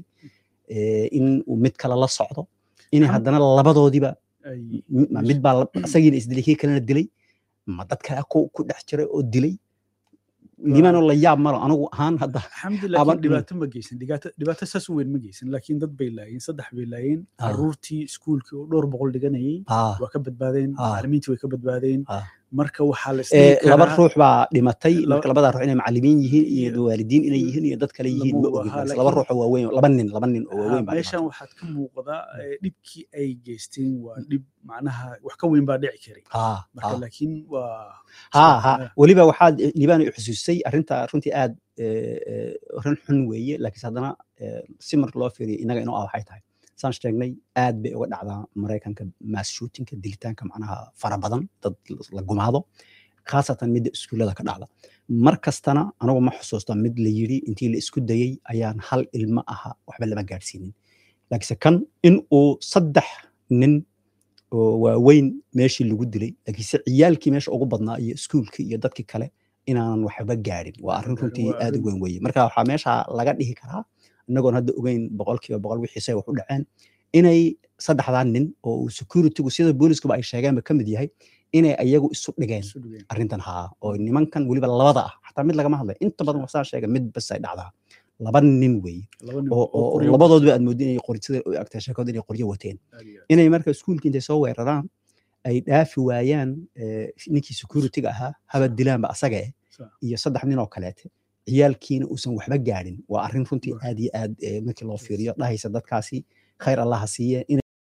eh, in uu mid kale la socdo inay Xam- haddana labadoodiba Ay- m- ma mid baa la- isagiina isdilay kii kalena dilay ma dad kale ku ku dhex jiray oo dilay liibaanoo la yaab malo anigu ahaan hadda alxamdu Ama- laakiin dhibaato ma geysan dhibaato dhibaato saas u weyn ma geysan laakiin dad bay laayeen saddex bay laayeen Ah. caruurtii iskuulkii oo dhowr boqol dhiganayay ah, waa ka badbaadeen Ah. macallimiintii way ka badbaadeen Ah. marka waxaa la eh, isdhihi laba karaa ruux baa dhimatay Laba- marka labadaa ruux inay macallimiin yihiin iyo Iyo- waalidiin inay yihiin iyo dad kale yihiin ma lama ogin waha, balse laakiin- laba ruux oo waaweyn laba nin laba nin oo Ah, waaweyn baa meeshan dhimatay waxaad ka muuqda eh, dhibkii ay geysteen waa dhib macnaha wax ka weyn baa dhici karay ah, marka ah. laakiin waa ha ha Ah. weliba waxaad liibaan i xusuusay arrinta runtii aad eh, eh, rin xun weeye laakiinse haddana eh, si marka loo fiiriyo inaga inoo ah waxay tahay saan sheegnay aad bay uga dhacdaa maraykanka mass shootingka dilitaanka macnaha fara badan dad la gumaado khaasatan midda iskuullada ka dhacda mar kastana anigu ma xusuusta mid la yidhi intii la isku dayey ayaan hal ilmo aha waxba lama gaadhsiinin laakiinse kan in uu saddex nin oo waaweyn meeshii lagu dilay laakiinse ciyaalkii meesha ugu badnaa iyo iskuulkii iyo dadkii kale inaanan waxba gaadhin waa arrin Gaadhin, runtii waa aad u arrin- weyn weeye marka waxaa meesha laga dhihi karaa inagoon hadda ogeyn boqolkiiba boqol wixiise wax u dhaceen inay saddexdaa nin oo uu securitygu sida booliskuba ay sheegeenba ka mid yahay inay ayagu isu dhigeen isu dhigeen. arrintan haa oo nimankan weliba labada ah xataa mid lagama hadlay inta badan waxsaa sheega mid bas ay dhacdaa laba nin weeye Laba nin oo oo oo qoryo labadoodba aad moodin inay qori sida u agtay sheekooda inay qoryo wateen aad iyo aad. inay marka iskuulka intay soo weeraraan ay dhaafi waayaan eh, ninkii securityga ahaa haba dilaanba asaga eh Sa- iyo saddex nin oo kaleete ciyaalkiina uusan waxba gaadhin waa arrin runtii Waa. aad iyo aad eh, markii loo fiiriyo dhahaysa dadkaasi khayr allah ha siiye inay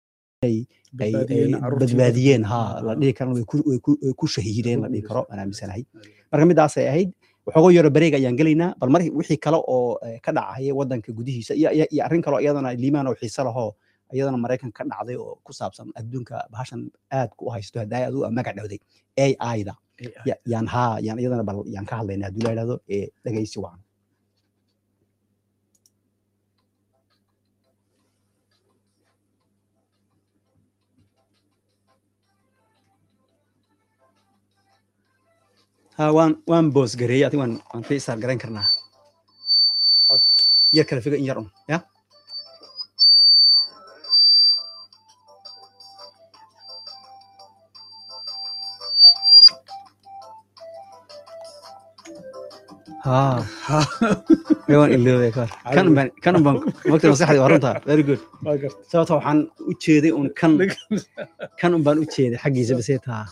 ay badbaadiyeen ay carruurtii badbaadiyeen dadka- ha la Ah, dhihi karo way ku- way ku- way ku shahiideen la dhihi Way ku karo gashay. aan aaminsanahay aad iyo aad. marka midaasay ahayd waxooga yaro bareeg ayaan gelaynaa bal mar wixii kale oo eh, ka dhacaya wadanka gudihiisa iyo iyo- iyo arrin kaloo iyadana liimaan oo xiise lahoo iyadana maraykanka ka dhacday oo ku saabsan adduunka bahashan aad ku haysto haddaa adigu magac dhawday ai-da ya- yaan haa yaan iyadana bal yaan ka hadlaynaa haddii la yidhahdo ee dhegaysi wacan ha waan waan boos gareeyey adiga waan waan ka isaar garayn karnaa yar kale figa in yar un ya ha ee waan iloobay kar kan baan kan baan waqti maskaxdii waa runta very good waa garta sababta waxaan u jeeday un kan kan un baan u jeeday xaggiisa basee taa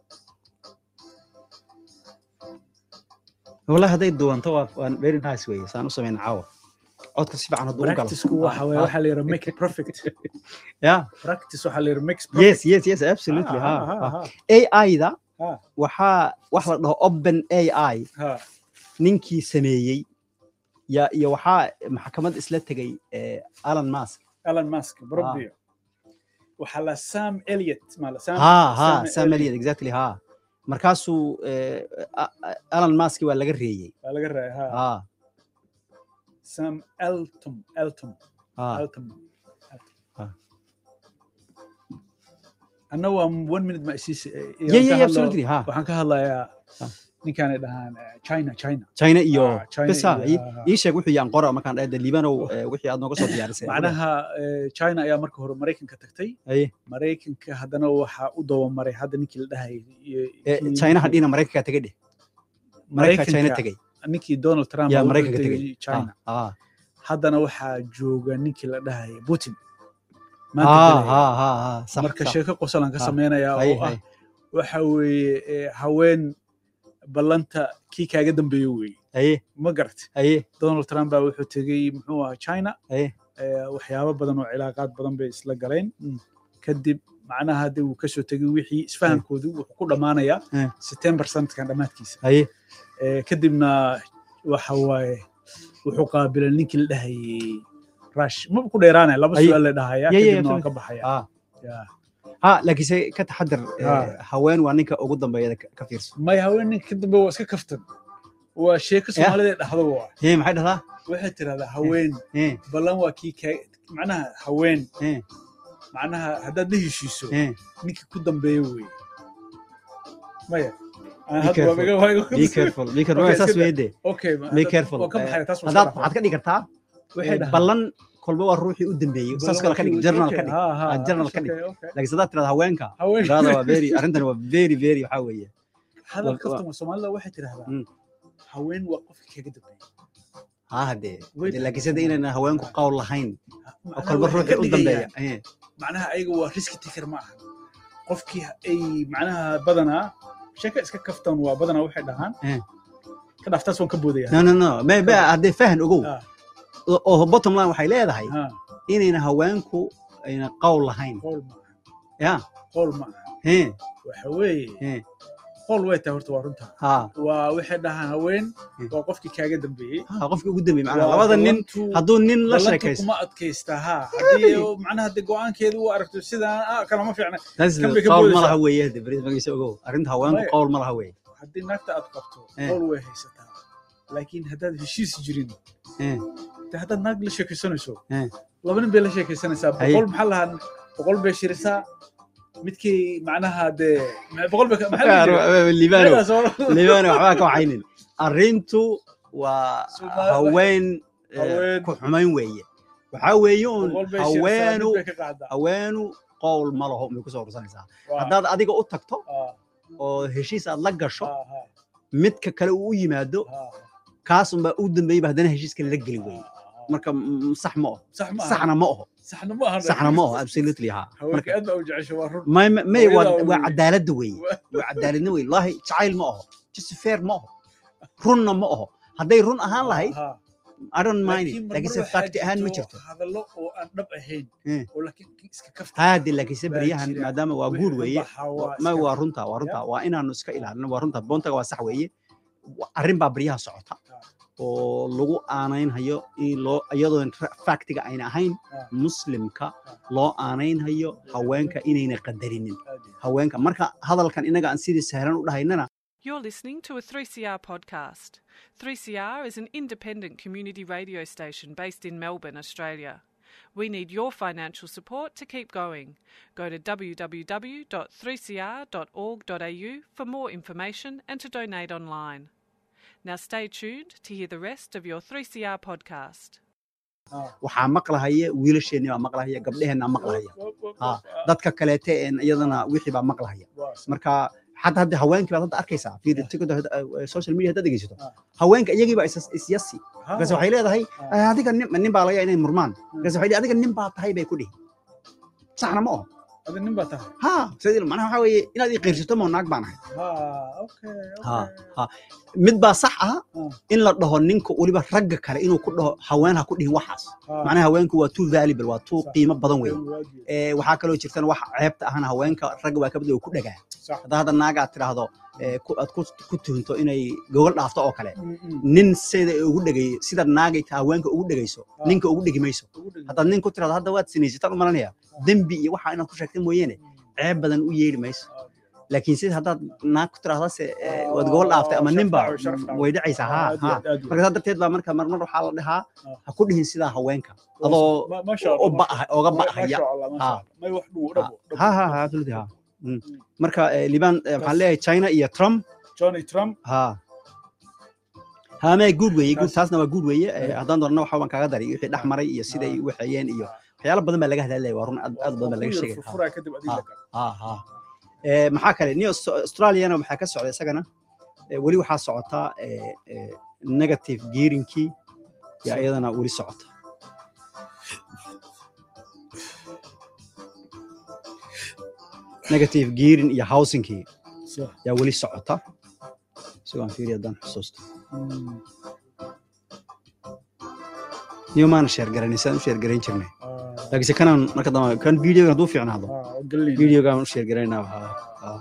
wallahi hadday duwanto waa waan very nice weye saan u samayna caawa codka si fiican hadduu u galo practice-ku waxa weeye waxaa la yidhaha make it perfect ya practice waxaa la yidhaha makes yes yes yes absolutely ha ha. ai-da ha waxaa wax la dhaho open ai ha ninkii sameeyey ya iyo waxaa maxkamad isla tegay eh, alan mask Elon Musk Robio waxaa la Sam Elliott mala Sam ha ha sam Elliott exactly ha markaasuu eh, A- A- alan mask waa laga reeyey waa laga raaya ha ha Sam Elton Elton ha Elton Ah. anna waa one minute ma isiis yeah yeah yeah, absolutely ha waxaan ka hadlayaa Ah. ninkaanay dhahaan eh, China China china iyo Ah, China bes ha iyo- ii- ah, ah. ii sheeg wuxuu yaan qora markaan dhahda liibanow eh, wixii aad nooga soo diyaarisay macnaha eh, China ayaa marka hore Mareykanka tagtay Aye. Mareykanka haddana waxaa u dawamaray hadda ninkii la dhahayay iyo- Eh, kii- chinaha dhina maraykanka tegay dheh maraykanka china Mareykanka tegay ninkii Donald Trump yaa uu maraykanka tegay tegay China ha haddana waxaa jooga ninkii la dhahayay Putin ha maanta ha galaya. ha ha ha sax marka sax. sheeko qosolan ka Ah, samaynayaa hay oo ah hay waxa weeye eh, haween ballanta kii kaaga dambeeyo weeye haye ma garata haye donald trump baa wuxuu tegey muxuu ahaa china haye eh, waxyaabo badan oo cilaaqaad badan bay isla galeen Mm. kadib macnaha hadda uu kasoo tegey wixii isfahankoodii wuxuu ku dhammaanayaa Eh. september sanadkan dhammaadkiisa haye Eh, kadibna waxa waaye wuxuu qaabilay ninkii la dhahayay rush ma ku dheeraanaya laba Ay- su'aal la dhahaya Yeah, yeah, kadibna waan ka absolutely. baxaya ha Yeah. ha laakiinse ka taxadar eh, Ah. haween waa ninka ugu dambeeyada ka ka fiirso may haweeninka ka dambe waa iska kaftan waa sheeko soomaalida ee dhahdo waa hee maxay dhahdaa waxay tirahdaa haween hee ballan waa kii ka macnaha haween hee macnaha haddaad la heshiiso hee ninkii ku dambeeya weeye maya Aan Be hadda waa careful. iga- waa iga- be careful be careful Okay, waa saas iska da- weede okay ma- be hadda- careful waa ka baxaya taas waa haddaad iska waxaad ka dhigi kartaa waxay eh, dhahaan ballan kolba waa ruuxii u dambeeyey saas ballan kale waa ka dhig kii- journal okay, ka dhig ha, ha, Ah, journal okay, ka dhig. okay. laakiin haddaad tirahda haweenka haween tirahda waa very arrintan waa very very waxaa weeye hadal waa- kaftan soomaalida waxay tirahdaa Mm. haween waa qofka kaga dambeeya ha hadee Way Hadee laakiin sida inayna haweenku qawl lahayn oo Macnaha kolba waxay ka ruuxii u dambeeya dhigayaan Eh, macnaha ayaga waa riski taker ma aha qofkii ay macnaha badanaa sheeka iska kaftan waa badanaa waxay dhahaan Eh. ka dhaaftaas waan ka boodaya no no no me me haddee fahan ogow Ah. oo oo bottom line waxay leedahay Ha, inayna haweenku ayna qawl lahayn qowl ma aha ya qowl ma aha hee waxa weeye hee qowl way tahay horta waa runta ha waa waxay dhahaan haween Hmm. waa qofkii kaaga dambeeyey ha qofkii ugu dambeeyey macnaha Waa labada nin ballantu- hadduu nin la ballantu sheekaysto kuma adkaysta ha haddii macnaha hadii go-aankeedu u aragto sidaan ah kalama fiicna taas kan bay ka qawl ma boodaysaa. laha weeye hadee beri magiisa ogow arrinta haweenku Maya. qawl ma laha weeye haddii naagta aad qabto Eh. qowl way haysataa laakiin haddaad heshiis jirin Eh, de haddaad naag la sheekaysanayso Eh. laba nin bay la sheekaysanaysaa Haye. boqol maxaa lahaa boqol bay shirisaa midkii macnaha dee ma- boqol bay ka- maxaa la yidhi? liibano Meelaas oo- liibano waxbaa ka waxaynin arrintu waa Soomaali- haween eh, Haween. ku xumayn weeye waxaa weeye un boqol bay shirisaa, haweenu mid bay ka qaadaa. haweenu qowl ma laho may kusoo ursanaysaa Waa- haddaad adiga u tagto ah, oo heshiis aad la gasho ah, ah, midka kale uu u yimaado ah, kaasunbaa u dambeeyba haddana heshiiska la geli weye ah, ah. marka mm, sax ma oho sax ma aha. saxna ma oho saxna ma aha saxna ma oho absolutely ha haweenka aad baa u jecesha waa run may may- may waa Hooyadaa waa wey. cadaaladda weeye Waa- waa cadaaladna weeye wallahi jacayl ma oho just fair ma oho runna ma oho hadday run ahaan lahayd Ah, I don't mind laakiin it marmar laakiinse waxaa fakti ahaan ma jirto jirto hadallo oo aan dhab ahayn Eh. oo laakiin iska kafta haade laakiinse baa beryahan jira. maadaama waa Wixii guur ka weeye baxa waa ma iska- waa runta waa runta waa inaanu iska ilaalino waa runta boontaga waa sax weeye wa- arrin baa baryaha socota oo lagu aanaynhayo in loo iyadoon ra- factiga ayna ahayn Ah. muslimka loo aanaynhayo haweenka inayna qadarinin haweenka marka hadalkan inaga aan sidii sahlan u dhahaynana You're listening to a 3CR podcast. 3CR is an independent community radio station based in Melbourne, Australia. We need your financial support to keep going. Go to www.3cr.org.au for more information and to donate online. Now stay tuned to hear the rest of your 3CR podcast. waxaa maqlahaya wiilasheenni baa maqlahaya gabdheheenna maqlahaya Ah, dadka kaleete een iyadana wixii baa maqlahaya marka xataa hadda haweenkii baad hadda arkaysaa fiiri tiktok hadda, eh, social media haddaad dhegeysato Ah. haweenka iyagii baa is- isyasi markaas waxay leedahay Ah. "Eh, adiga nin nin baa laga yaabaa inay murmaan markaas waxay leedahay, adiga nin baa tahay bay ku dhihi saxna ma oho adi nin baa tahay ha sidii macnaha waxaa weeye inaad ii qiirsato moo naag baan ahay Ha, okay, ha okay. ha mid baa sax ah Ah. in la dhaho ninka weliba ragga kale inuu ku dhaho haween ha ku dhihin waxaas Ha, macnaha haweenku waa too valuable waa too Sax. qiimo badan wey waajib. Eh, waxaa kaloo jirtana wax ceebta ahna haweenka ragga waa kabad ku dhagaa Sax. hadda hadda naag aad tidhaahdo eh, ku- aad ku- ku tuhunto inay gogol dhaafto oo kale Mm, mm. nin sida ugu dhegay sida naagay ta haweenka ugu dhegayso Ah. ninka ugu dhegi mayso Ugu dhig. haddaad nin ku tirahdo hadda waad sinaysataan u malanaya dembi iyo waxa inaad ku sheegtay mooyeene ceeb badan u yeeli mayso laakiin sida haddaad naag ku tirahdo se eh, waad gogol dhaaftay ama Sharaf ninba dhaco, sharaf dhaco. way dhacaysaa ha Aad iyo ha aad, aad iyo marka saa darteed baa marka marmar waxaa la dhahaa Ah. ha ku dhihin sidaa haweenka aad. adoo Ma- masha u Allah, ba- oga Ma- ba'haya masha Allah, masha Ah. Allah. May wax dhuwo, dhabo, dhabo. ha ha ha absolutely ha Mm. marka eh, liban eh, waxaan leeyahay china iyo trump Johnny Trump ha ha mee good weeye good Taas- taasna waa good weeye Eh, Yeah. haddaan doonana waxa baan kaaga daray wixii dhex maray iyo siday u waxeeyeen iyo waxyaalo badan baa laga hadlaya waa run aad aad badan baa laga Waa ku yar sheegay furfuraa kadib adiga Ah. kale. ha ha Eh, maxaa kale new Aus- australiana waxaa ka socda isagana eh, weli waxaa socota eh, eh, negative gearinkii iyo iyadana weli socota negative gearing iyo housingkii Sax. yaa weli socota isagoon fiiri haddaan xusuusto Mm. niyo maana sheer garanay saan u sheer garayn jirnay Ah, laakiinse kanaan marka dambe kan videogan hadduu fiicnaado ah, oo gelin. videogan u sheer garaynaa waxaa ah.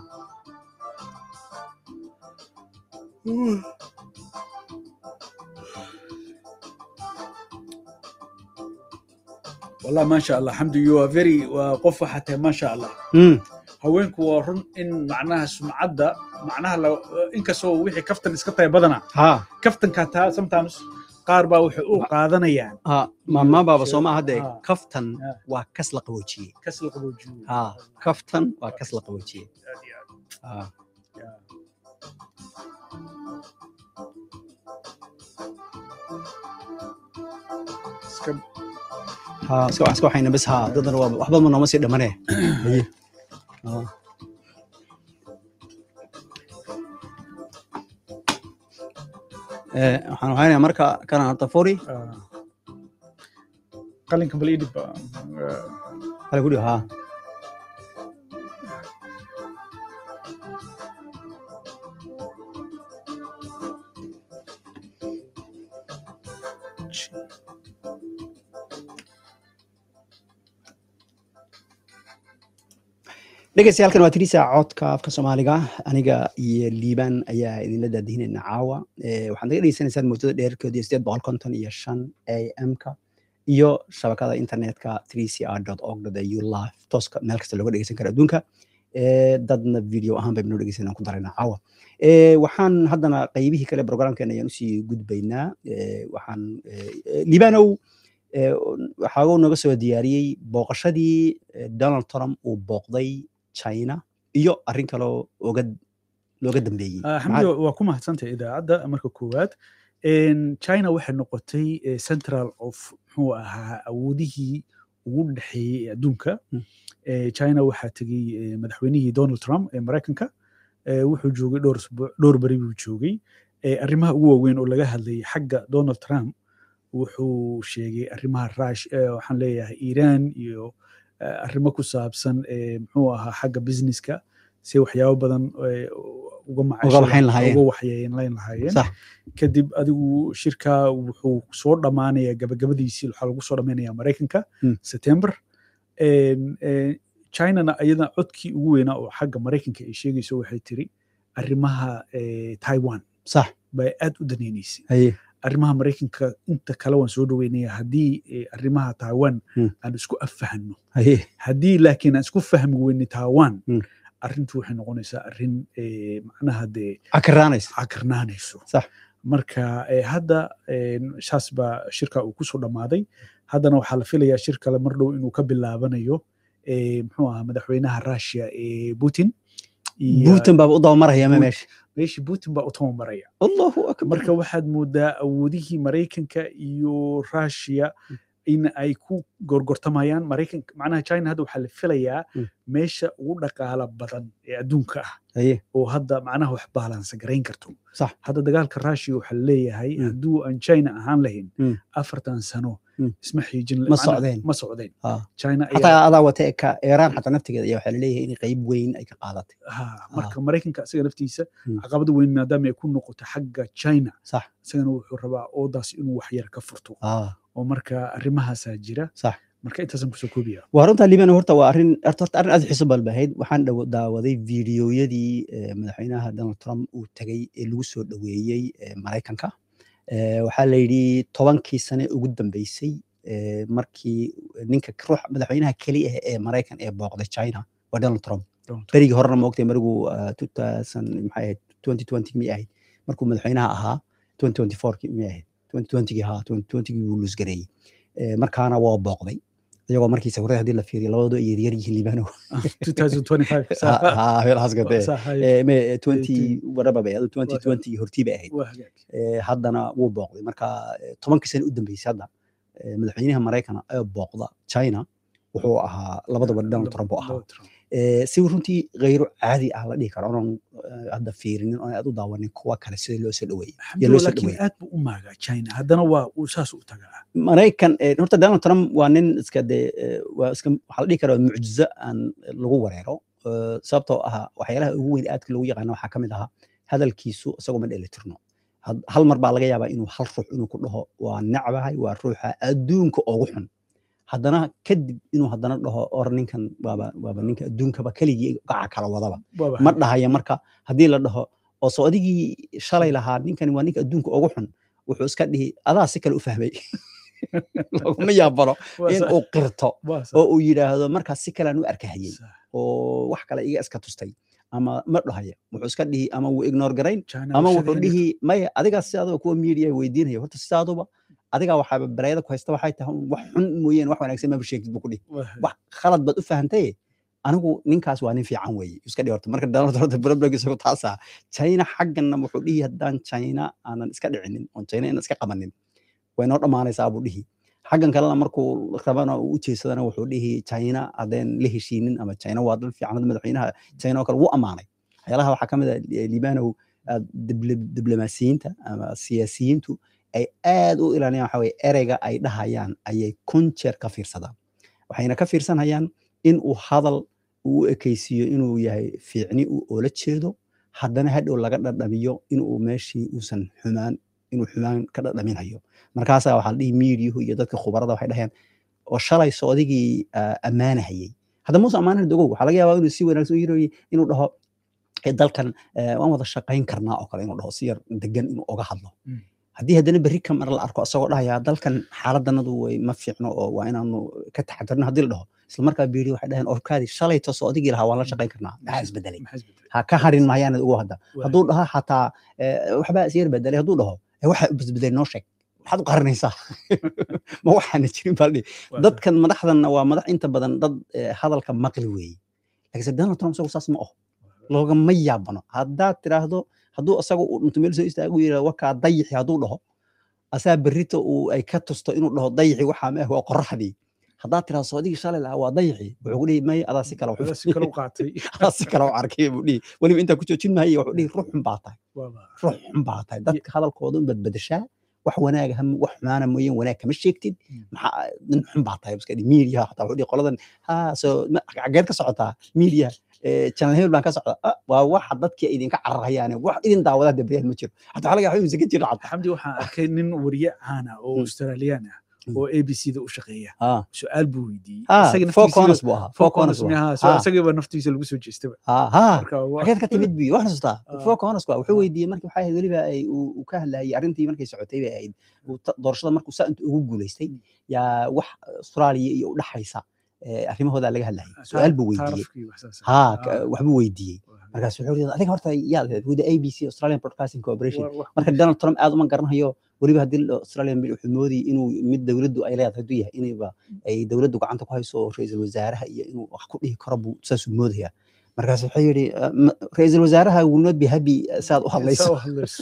Wallah, masha Allah. Hamdu, you are very- waa qof waxaa tahay, masha Allah. Mm. haweenku waa run in macnaha sumcadda macnaha la- inkastoo wixii kaftan iska tahay badana ha kaftanka taa sometimes qaar baa waxay u qaadanayaan ha maama baaba soo maaha dee Ah. kaftan Ah. waa kas la qaboojiyey kas la qaboojiyo ha kaftan waa kas la qaboojiyey Aad iyo aad. ha Yeah. Iska- ha iska iska waxayna bas ha dadana waa waxba ma nooma sii dhamane Haye. Ha. Eh, waxaan waxaynayaa marka kanaan hadda furi ah. qalinka bal idib ah, hale ku dhigo ha dhegeystayaaalkan waa tirisa codka afka soomaaliga aniga iyo liibaan ayaa idinla daadihinayna caawa Eh, waxaad naga dhegeysanaysaan mowjada dheerkeedu iyo sideed boqol konton iyo shan a m-ka iyo shabakada internetka 3cr org au live tooska meel kasta looga dhegeysan kara adduunka Eh, dadna video ahaan baynu dhegeysan ku darayna caawa Eh, waxaan haddana qaybihii kale programkeena ayaan usii gudbaynaa Eh, waxaan eh, eh, liibanow eh, waxaa nooga soo diyaariyey booqashadii eh, donald trump uu booqday china iyo arrin kaloo oga looga dambeeyey Ah, Maxaa- xamdi waa ku mahadsantahay idaacadda marka koowaad En, china waxay noqotay eh, central of muxuu ahaa awoodihii ugu dhexeeyey ee adduunka Mm. Eh, china waxaa tegey eh, madaxweynihii donald trump ee maraykanka Eh, wuxuu joogay dhowr usbuuc dhowr beri buu joogay Eh, arrimaha ugu waaweyn oo laga hadlayay xagga donald trump wuxuu sheegay arrimaha rush eh, waxaan leeyahay iran iyo eh, arrimo ku saabsan eh, muxuu ahaa xagga businesska si waxyaabo badan eh, uga macaasho waxayn lahaayeen. uga waxyeelayn lahaayeen sax kadib adigu shirka wuxuu soo dhammaanaya gabagabadiisii waxaa lagu soo dhammaynaya maraykanka Mm. september En, eh, chinana ayada codkii ugu weynaa oo xagga maraykanka ay sheegayso waxay tiri arrimaha eh, taiwan sax bay aad u daneynaysay haye arrimaha maraykanka inta kale waan soo dhaweynaya haddii eh, arrimaha taiwan Hmm. aan isku affahano haye haddii laakiin aan isku fahmi weyne taiwan Hmm. arrintu waxay noqonaysaa arrin eh, macnaha dee cakiraanaysa cakarnaanayso Sax. marka eh, hadda eh, saas baa shirka uu kusoo dhammaaday haddana waxaa la filayaa shir kale mar dhow inuu ka bilaabanayo eh, muxuu ahaa madaxweynaha russia ee putin iyo buutan baaba u dabamaraya ma Putin. meesha meeshii putin baa u tabamaraya allahu akbar marka waxaad moodaa awoodihii maraykanka iyo russia in ay ku gorgortamayaan maraykanka macnaha china hadda waxaa la filayaa Mm. meesha ugu dhaqaala badan ee adduunka ah haye oo hadda macnaha wax baalansa garayn karto Sax. hadda dagaalka russia waxaa leeyahay Mm. hadduu aan china ahaan lahayn Mm. afartan sano Mm. isma xiijin Ma macnaha socdeen. ma socdeen Ah. china ayaa xataa adaa wata ka iiraan xataa naftigeeda ayaa waxaa laleeyahay in qayb weyn ay ka qaadatay ha marka maraykanka isaga naftiisa Mm. caqabada weyn maadaama ay ku noqoto xagga china sax isagana wuxuu rabaa oodaas inuu wax yar ka furto ah oo marka arrimahaasaa jira sax marka intaasan kusoo koobiya waa runta liban horta waa arrin horta horta arrin aad u xiiso badan bay ahayd waxaan dhaw- daawaday fiidiyoyadii eh, madaxweynaha donald trump uu tagay ee lagu soo dhoweeyey eh, maraykanka Eh, waxaa la yidhi tobankii sane ugu dambeysay eh, markii ninka ruux madaxweynaha keliya ah ee maraykan ee booqday china waa donald trump berigii horena ma ogtay mariguu ah, 2000 maxay ahayd 2020 miyay ahayd markuu madaxweynaha ahaa 2024 miyay ahayd 2020 haa 2020 buu luusgareeyey Eh, markaana waa booqday iyagoo markiisa hore haddii la fiiriyo labadoodu ay yaryar yihiin liibano 2025 Ha- ha, meelahaas gatee. Saa hay. Eh, me- eh, 20 18 whatever bay ahayd, 2020 hortii bay ahayd waa hagaag Eh, haddana wuu booqday marka eh, tobankii sane u dambeysay hadda eh, madaxweynaha maraykana ee booqda china wuxuu ahaa labadaba donald trump uu ahaa Donald Trump. Eh, si runtii khayro caadi ah la dhihi karo onan eh, hadda fiirinin oon aad u daawanin kuwa kale sida loo soo dhoweeyey Alxamdulillah, loo soo laakiin dhaweeyey. aad buu u maagaa china haddana waa uu saas u tagaa maraykan eh, horta donald trump waa nin iska de eh, waa iska waxaa la dhihi karaa mucjizo aan lagu wareero Eh, sababtoo ah waxyaalaha ugu weyn aadka lagu yaqaano waxaa ka mid ahaa hadalkiisu isagoo ma dheelitirno Had- hal mar baa laga yaabaa inuu hal ruux inuu ku dhaho waa necbahay waa ruuxa adduunka ugu xun haddana kadib inuu haddana dhaho or ninkan waaba waaba ninka adduunkaba keligii gaca kala wadaba Waaba ma hagaag. dhahaya marka haddii la dhaho oo soo adigii shalay lahaa ninkani waa ninka adduunka ugu xun wuxuu iska dhihi adaa si kale u fahmay laguma yaabano Waa in sax, uu qirto waa sax, oo uu yidhaahdo markaas si kalean u arkahayey sax. oo wax kale iga iska tustay ama ma dhahaya wuxuu iska dhihi ama wuu ignore garayn China ama waa wuxuu shaqeynaysa. dhihi maya adigaa sidaadaba kuwa media weydiinaya horta sidaaduba adigaa waxaaba bareeda ku haysta waxay tahay un wax xun mooyeen wax wanaagsan maba sheegtid buu ku dhihi Waa hagaag. wax khalad baad u fahantaye anigu ninkaas waa nin fiican weeye iska dhihi horta marka donald horta problem isagu taasa china xaggana wuxuu dhihi haddaan china aanan iska dhicinin oon china inaan iska qabanin way noo dhammaanaysaa buu dhihi xaggan kalena markuu rabana uu u jeesadana wuxuu dhihi china haddeen la heshiinin ama china waa dal fiican hadda madaxweynaha china oo kale wuu ammaanay waxyaalaha waxaa ka mid ah eh, liibanow ah, dibli- diblomaasiyiinta ama siyaasiyiintu ay aad u ilaaliyaan waxa weye ereyga ay dhahayaan ayay kun jeer ka fiirsadaan waxayna ka fiirsanayaan in uu hadal uu u ekaysiiyo inuu yahay fiicni uu oola jeedo haddana hadhow laga dhadhamiyo inuu meeshii uusan xumaan inuu xumaan ka dhadhaminayo markaasaa waxaa la dhihi miidiyuhu iyo dadka khubarada waxay dhahayaan oo shalay soodigii ah, ammaanahayey hadda muuse ammaanahan dogow waxaa laga yaabaa inuu si wanaagsan u yirayo inuu dhaho "Eh, dalkan eh, waan wada shaqayn karnaa oo kale inuu dhaho si yar degan inuu oga hadlo Mm. haddii haddana berri kamar la arko isagoo dhahaya dalkan xaaladanadu way ma fiicno oo waa inaanu ka taxadirno haddii la dhaho isla markaa biiri waxay dhaheen orkaadi shalayto soodigii lahaa waan la shaqayn karnaa maxaa isbedelay Maxaa isbedelay? ha ka harin mahayaanad ugu hadda Waa hadduu dhaho xataa eh, waxbaa isyar bedelay hadduu dhaho "Eh, waxa isbedelay noo sheeg maxaad u qarinaysaa ma waxaana jirin baa la dhihi waa dadkan madaxdanna waa madax inta badan dad eh, hadalka maqli weeye laakiinse donald trump isagu saas ma aho loogama yaabano haddaad tiraahdo hadduu isaga uu dhinto meel soo istaagu yidhahdo wakaa dayixi hadduu dhaho asaa berrito uu ay ka tusto inuu dhaho dayixi waxaa ma ah waa qoraxdii haddaad tiraahdo soodigii shalay lahaa waa dayixi wuxuu ku dhihi maya adaa si kale Adaa wax si kale u qaatay adaa si kale u arkay buu dhihi weliba intaa ku joojin maayo wuxuu dhihi ruux xun baa tahay Waaba. ruux xun baa tahay dadka hadalkooda un badbadashaa wax wanaaga ham- wax xumaana mooyeen wanaag kama sheegtid Mm. maxaa nin xun baa tahay iska dhihi media xataa wuxuu dhihi qoladan ha soo ma- xageed ka socotaa media eh, channel hebel baan ka socdaa Ah, waa waxa dadkii idinka cararayaane wax idin daawadaa dabriyaad ma jiro xataa waxaa laga yaabaa inuusan ka jirin xataa xamdi waxaan arkay nin wariye caan ah oo Mm. australiyaan ah Mm. oo a b c da u shaqeeya ah su-aal buu weydiiyey ah Isaga four naftiisa- corners buu ahaa four four corners corners buu miyaha ahaa. Ah. isagiiba naftiisa lagu soo jeestaba ah ha marka waa- xageed ka timid bi wax xasuustaa Ah. four corners waa wuxuu Ah. weydiiyey markii waxay ahayd weliba ay uu uu ka hadlayay arrintii markay socotay bay ahayd uu ta- doorashada markuu saa inta ugu guuleystay Mm. yaa wax australia iyo u dhaxaysa eh, arrimahooda laga hadlayay su-aal buu weydiiyey taarafkii wax saas ah. ha Ah. ka- waxbuu weydiiyey Waa- markaas wuxuu yidhi adiga horta yaad ahayd with the abc australian broadcasting corporation waa- wax- marka donald trump aad uma garanayo weliba haddii la- australian bill wuxuu moodayay inuu mid dowladdu ay leedahay hadduu yahay inayba ay dowladdu gacanta ku hayso oo ra-iisul wasaaraha iyo inuu wax ku dhihi karo buu saasuu moodaya markaas wuxuu yidhi "Uh, ma- ra-iisul wasaaraha will not be happy uh, saad u saa hadlayso u hadlayso.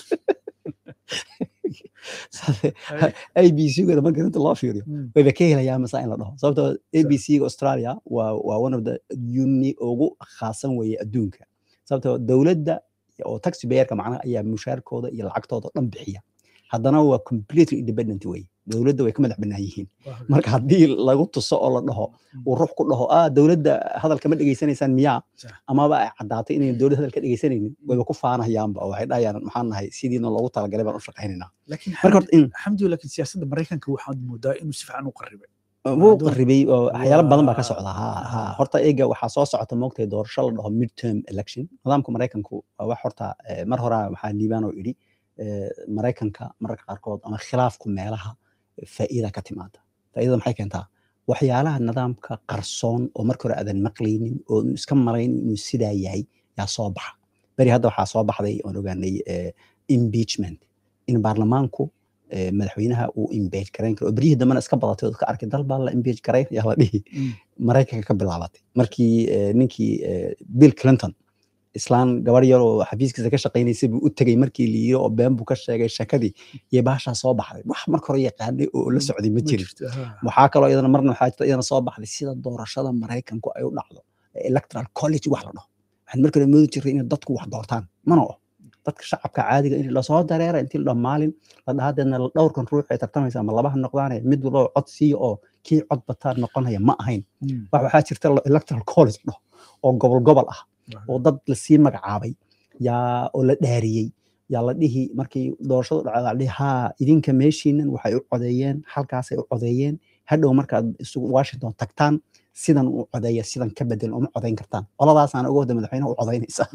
abc-gana marka inta loo fiiriyo Mm. wayba ka helayaan masa in la dhaho sababtoo abc-ga australia waa waa one of the uni ugu khaasan weeye adduunka sababtoo dowladda oo taxi bayerka macnaha ayaa mushaarkooda iyo lacagtooda oo dhan bixiya haddana waa completely independent way dowladda way ka madax bannaan yihiin Waa- marka haddii lagu tuso oo la dhaho uu ruux ku dhaho ah dowladda hadalka ma dhegaysanaysaan miyaa Sax. amaba ay caddaatay inayn dowladda hadal ka dhegaysanaynin wayba ku faanahayaanba oo waxay dhahayaan maxaan nahay sidiina loogu talagalay baan u shaqaynaynaa laakiin marka horta in xamdi laakiin siyaasadda maraykanka waxaad moodaa inuu si fiican u qaribay wuu Hadduu- qaribay oo waxyaalo badan baa ka Waa- socda ha ha Ah. horta eega waxaa soo socota moogtay doorasho la dhaho midterm election nidaamka maraykanku waa wax horta eh, mar horaa waxaa liibaan oo idhi eh, maraykanka mararka qaarkood ama khilaafku meelaha faa'iida ka timaada faa'iidada maxay keentaa waxyaalaha nidaamka qarsoon oo marka hore aadan maqlaynin oo uu iska marayn inuu sidaa yahay yaa soo baxa beri hadda waxaa soo baxday oon ogaanay eh, impeachment in baarlamaanku eh, madaxweynaha uu impeach garayn karo oo beryihii dambena iska badatay oo ka arkay dal baa la impeach garayn yaa la dhihi maraykanka ka bilaabatay markii eh, ninkii eh, bill clinton islaan gabar yar oo xafiiskiisa ka shaqaynaysay buu u tegey markii la yiri oo been buu ka sheegay shakadii iyo baashaa soo baxday wax marka hore yaqaanay oo la socday ma jirin jirto, ha. waxaa kaloo iyadana marna waxaa jirta iyadana soo baxday sida doorashada maraykanku ay u dhacdo ee electoral college wax la dhaho waxaan marka hore moodi jiray inay dadku wax doortaan mana o dadka shacabka caadiga in lasoo dareera intii la dhaho maalin la dhahadeedna dhowrkan ruux ay tartamaysa ama labaha noqdaane mid walba cod siiyo oo kii cod bataa noqonaya ma ahayn Mm. wax waxaa jirta la- electoral college dhaho oo gobol gobol ah oo dad lasii magacaabay yaa oo la dhaariyey yaa la dhihi markii doorashadu dhacda la dhihi haa idinka meeshiinan waxay u codeeyeen halkaasay u codeeyeen hadhow markaad isugu washington tagtaan sidan u codeeya sidan ka bedel uma codeyn kartaan qoladaasaan uga wada madaxweynaha u codeynaysa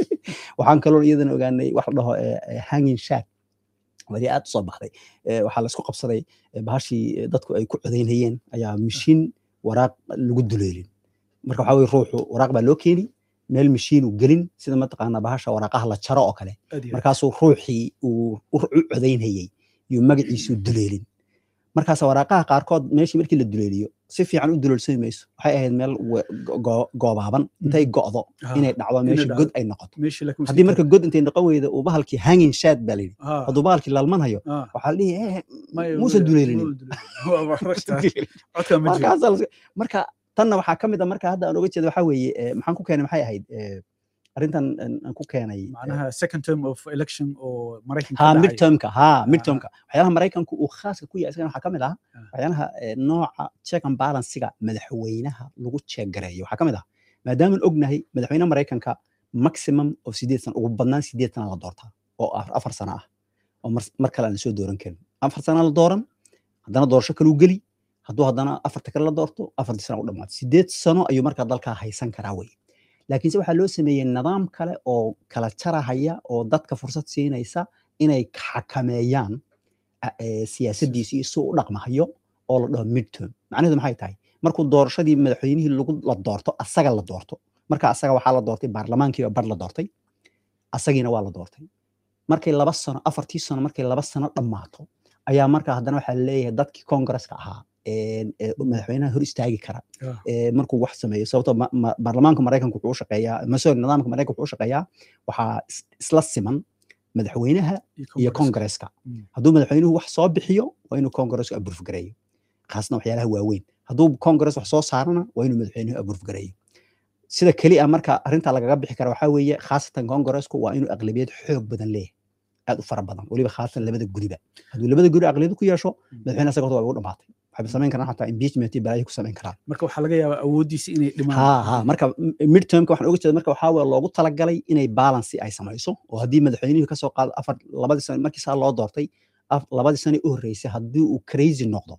waxaan kaloo iyadana ogaanay wax la dhaho eh, eh, hanging shack weli aad u soo baxday Eh, waxaa laisku qabsaday eh, bahashii eh, dadku ay ku codeynayeen ayaa mishiin waraaq lagu duleelin marka waxaa weye ruuxu waraaq baa loo keeni meel mishiinu gelin sida mataqaanaa bahasha waraaqaha la jaro oo kale Aad iyo aad. markaasuu ruuxii uu u u codeynayey yuu magaciisu duleelin markaas waraaqaha qaarkood meeshii markii la duleeliyo si fiican u duleelsami mayso waxay ahayd meel we- go- go- goobaaban intay go'do Ha. inay dhacdo meesha dhacdo. god ay noqoto meeshii laakiin wuu haddii sii marka god intay noqon weyda uu bahalkii hanging shad baa layidhi Ha. hadduu bahalkii lalmanhayo Ha. waxaa la dhihi "Eh, Maya, muusan wuu- duleelinin wuu duleelin. Waa- waa ragtaa. Codkaa ma jiro. markaasaa la- marka tanna waxaa ka mid a marka hadda aan oga jeeda waxaa weeye eh, maxaan ku keenay maxay ahayd eh, arrintan aan aan ku keenay eh, macnaha second term of election oo maraykanka ha dhacay. midtermka ha midtermka waxyaalaha maraykanku uu khaaska ku yahay isagana waxaa ka mid ah Ah. waxyaalaha eh, nooca check and balancega madaxweynaha lagu check gareeyo waxaa ka mid ah maadaamaan ognahay madaxweynaha maraykanka maximum of sideed sano ugu badnaan sideed sana la doortaa oo ah afar sano ah oo mar, mar kale aan la soo dooran karin afar sana la dooran haddana doorasho kaluu geli hadduu haddana afarta kale la doorto afartii sana u dhamaato sideed sano ayuu markaa dalkaa haysan karaa wey laakiinse waxaa loo sameeyey nidaam kale oo kala jarahaya oo dadka fursad siinaysa inay xakameeyaan a- ee, siyaasadiisa iyo si uu u dhaqmahayo oo la dhaho midterm macnaheedu maxay tahay markuu doorashadii madaxweynihii lagu la doorto asaga la doorto marka asaga waxaa la doortay baarlamaankiiba bar la doortay asagiina waa la doortay markay laba sano afartii sano markay laba sano dhammaato ayaa markaa haddana waxaa laleeyahay dadkii kongareska ahaa ee- ee madaxweynaha hor istaagi kara Ah. ee, markuu wax sameeyo sababtoo ma- ma- baarlamaanka maraykanka wuxuu u shaqeeyaa ma sorry nidaamka maraykanka wuxuu u shaqeeyaa waxaa is- isla siman madaxweynaha iyo Congress. kongareska Mm. hadduu madaxweynuhu wax soo bixiyo waa inuu kongaresku aburf gareeyo khaasna waxyaalaha waaweyn hadduu kongares wax soo saarana waa inuu madaxweynuhu aburf gareeyo sida keli a marka arrinta lagaga bixi kara waxaa weeye khaasatan kongaresku waa inuu aqlabiyad xoog badan leeyahay aad u fara badan weliba khaasatan labada guriba hadduu labada guri aqlabiyad ku yeesho madaxweyne asaga horta waa ugu dhamaatay waxayba samayn karaan xataa impeachment iyo balaayo ku samayn karaan marka waxaa laga yaabaa awooddiisa inay dhimaan ha ha marka m- midtermka waxaan oga jeeda marka waxaa weye loogu talagalay inay balance ay samayso oo haddii madaxweynihii kasoo qaado afar labadii sano markii saa loo doortay af- labadii sano u horreysay haddii uu crazy noqdo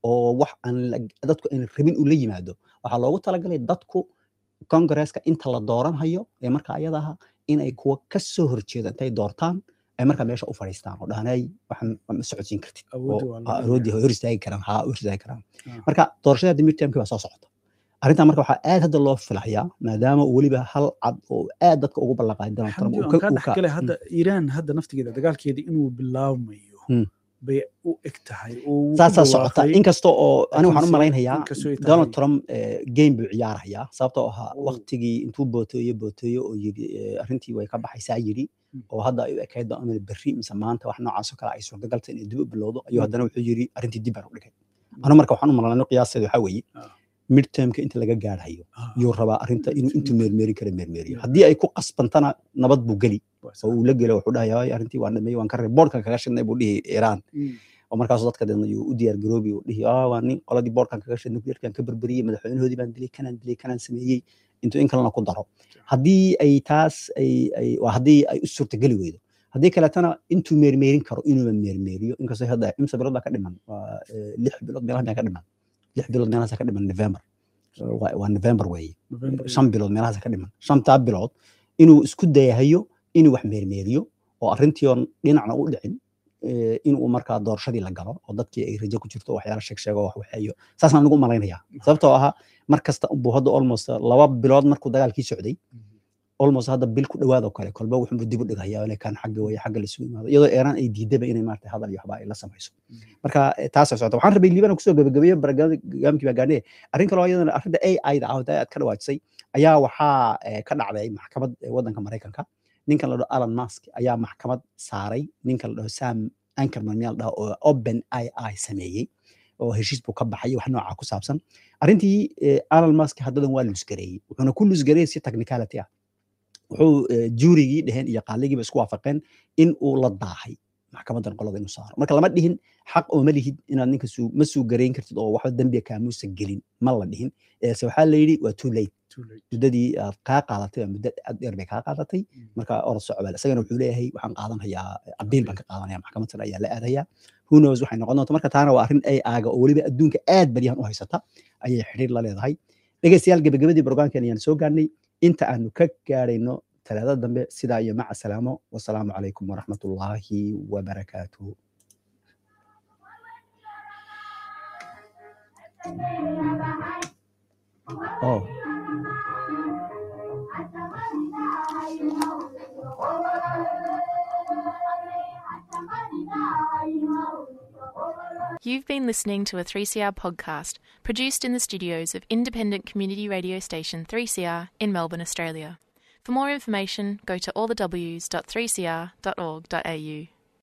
oo wax aan la- dadku aan rabin uu la yimaado waxaa loogu talagalay dadku kongareeska inta la dooranhayo ee marka ayada aha inay kuwa ka soo horjeeda intay doortaan ay markaa meesha u fadhiistaan oo dhahanay waxaan ma socodsiin kartid Awoodda oo waa la ha, leeyahay. awoodii hor istaagi karaan haa hor istaagi karaan Ah. marka doorashada hadda midtermki baa soo socota arrintan marka waxaa aad hadda loo filayaa maadaama uu weliba hal cad oo aad dadka ugu ballanqaaday donald trump xamdi uu aan ka- kaa uu ka- dhexgalay hadda iiraan hadda naftigeeda dagaalkeeda inuu bilaabmayo Hmm. bay u eg tahay oo wuu ku saasaa socota dhawaaqay. inkasta oo ani waxaan u laakiinse malaynayaa inkastoo ay donald tahay- trump eh, game buu ciyaarayaa sababtoo ahaa Oh. waqtigii intuu booteeyo booteeyo oo yidhi eh, arrintii way ka baxaysaa yidhi Hmm. oo hadda ay u ekayd doonal berri mise maanta wax noocaas oo kale ay suurtagalta inay dib u bilowdo ayuu Hmm. haddana wuxuu yidhi arrintii dib baan u dhigay anu marka waxaan u malanay qiyaasteeda waxaa weeye Ah. midtermka inta laga gaadhayo Ah, yuu rabaa arrinta inuu Intuu intuu meermeeri kara meermeeriyo Yeah. haddii ay ku qasbantana nabad buu geli waa oo sax. uu la gelo wuxuu dhahayaa "Ay, arrintii waan dhameeyey waan ka reeb boodhkan kaga shidnay buu dhihi iiraan Hmm. oo markaas dadka deedna yuu u diyaar garoobi uu dhihi ah waa nin qoladii boodhkan kaga shidnay nuclearkan ka berberiyey madaxweynahoodii baan dilay kanaan dilay kanaan sameeyey intuu in kalena ku daro haddii ay taas ay ay waa haddii ay u suurtageli weydo haddii kaleetana intuu meermeerin karo inuuba meermeeriyo inkastoo hadda imsa bilood baa ka dhiman waa eh, lix bilood meelaha baa ka dhiman lix bilood meelahaas ka dhiman november waa waa november weeye November shan bilood meelahaas ka dhiman shantaa bilood inuu isku dayahayo inuu wax meermeeriyo oo arrintii oon dhinacna u dhicin eh, inuu markaa doorashadii la galo oo dadkii ay rajo ku jirto waxyaala sheeg sheego wax waxeeyo saasaan anigu u malaynayaa sababtoo ahaa mar kasta buu hadda almost laba bilood markuu dagaalkii socday almost hadda bil ku dhawaad oo kale kolba wuxuu dib u dhigayaa inay kan xagga weye xagga la isugu imaado iyadoo eeraan ay diidaba inay maarata hadal iyo waxba ay la samayso marka eh, taasay socota waxaan rabay liibana kusoo gabagabeeyo barnaamijkii baa gaadhee arrin kaloo iyadana arrinta ai da ah oo aad ka dhawaajisay ayaa waxaa eh, ka dhacday maxkamad eh, waddanka maraykanka ninkan la dhaho alan musk ayaa maxkamad saaray ninkan la dhaho sam ankerman miyaa la dhaho oo open ai sameeyey oo heshiis buu ka baxay wax nooca ku saabsan arrintii eh, alan musk haddadan waa lusgareeyey wuxuuna ku lusgareeyey si technicality ah wuxuu eh, juurigii dheheen iyo qaaligiiba isku waafaqeen in uu la daahay maxkamadan qolada inuu saaro marka lama dhihin xaq oo ma lihid inaad ninka suu ma suu garayn kartid oo waxba dembiga kaamuusa gelin ma la dhihin eese waxaa la yidhi waa too late Too late. muddadii aad kaa qaadatay waa muddo aad dheer bay kaa qaadatay Mm. marka orod socobal isagana wuxuu leeyahay waxaan qaadanhayaa abiil baan ka qaadanaya maxkamad sare ayaa la aadayaa who knows waxay noqon doonta marka taana waa arrin ay aaga oo weliba adduunka aad baryahan u haysata ayay xidhiir la leedahay dhegeystayaal gebagabadii brograamkan ayaan soo gaarnay inta aanu ka gaarayno talaadada dambe sidaa iyo maca salaamo wasalaamu calaykum waraxmatullaahi wabarakaatuhu oh You've been listening to a 3CR podcast produced in the studios of independent community radio station 3CR in Melbourne, Australia. For more information, go to allthews.3cr.org.au.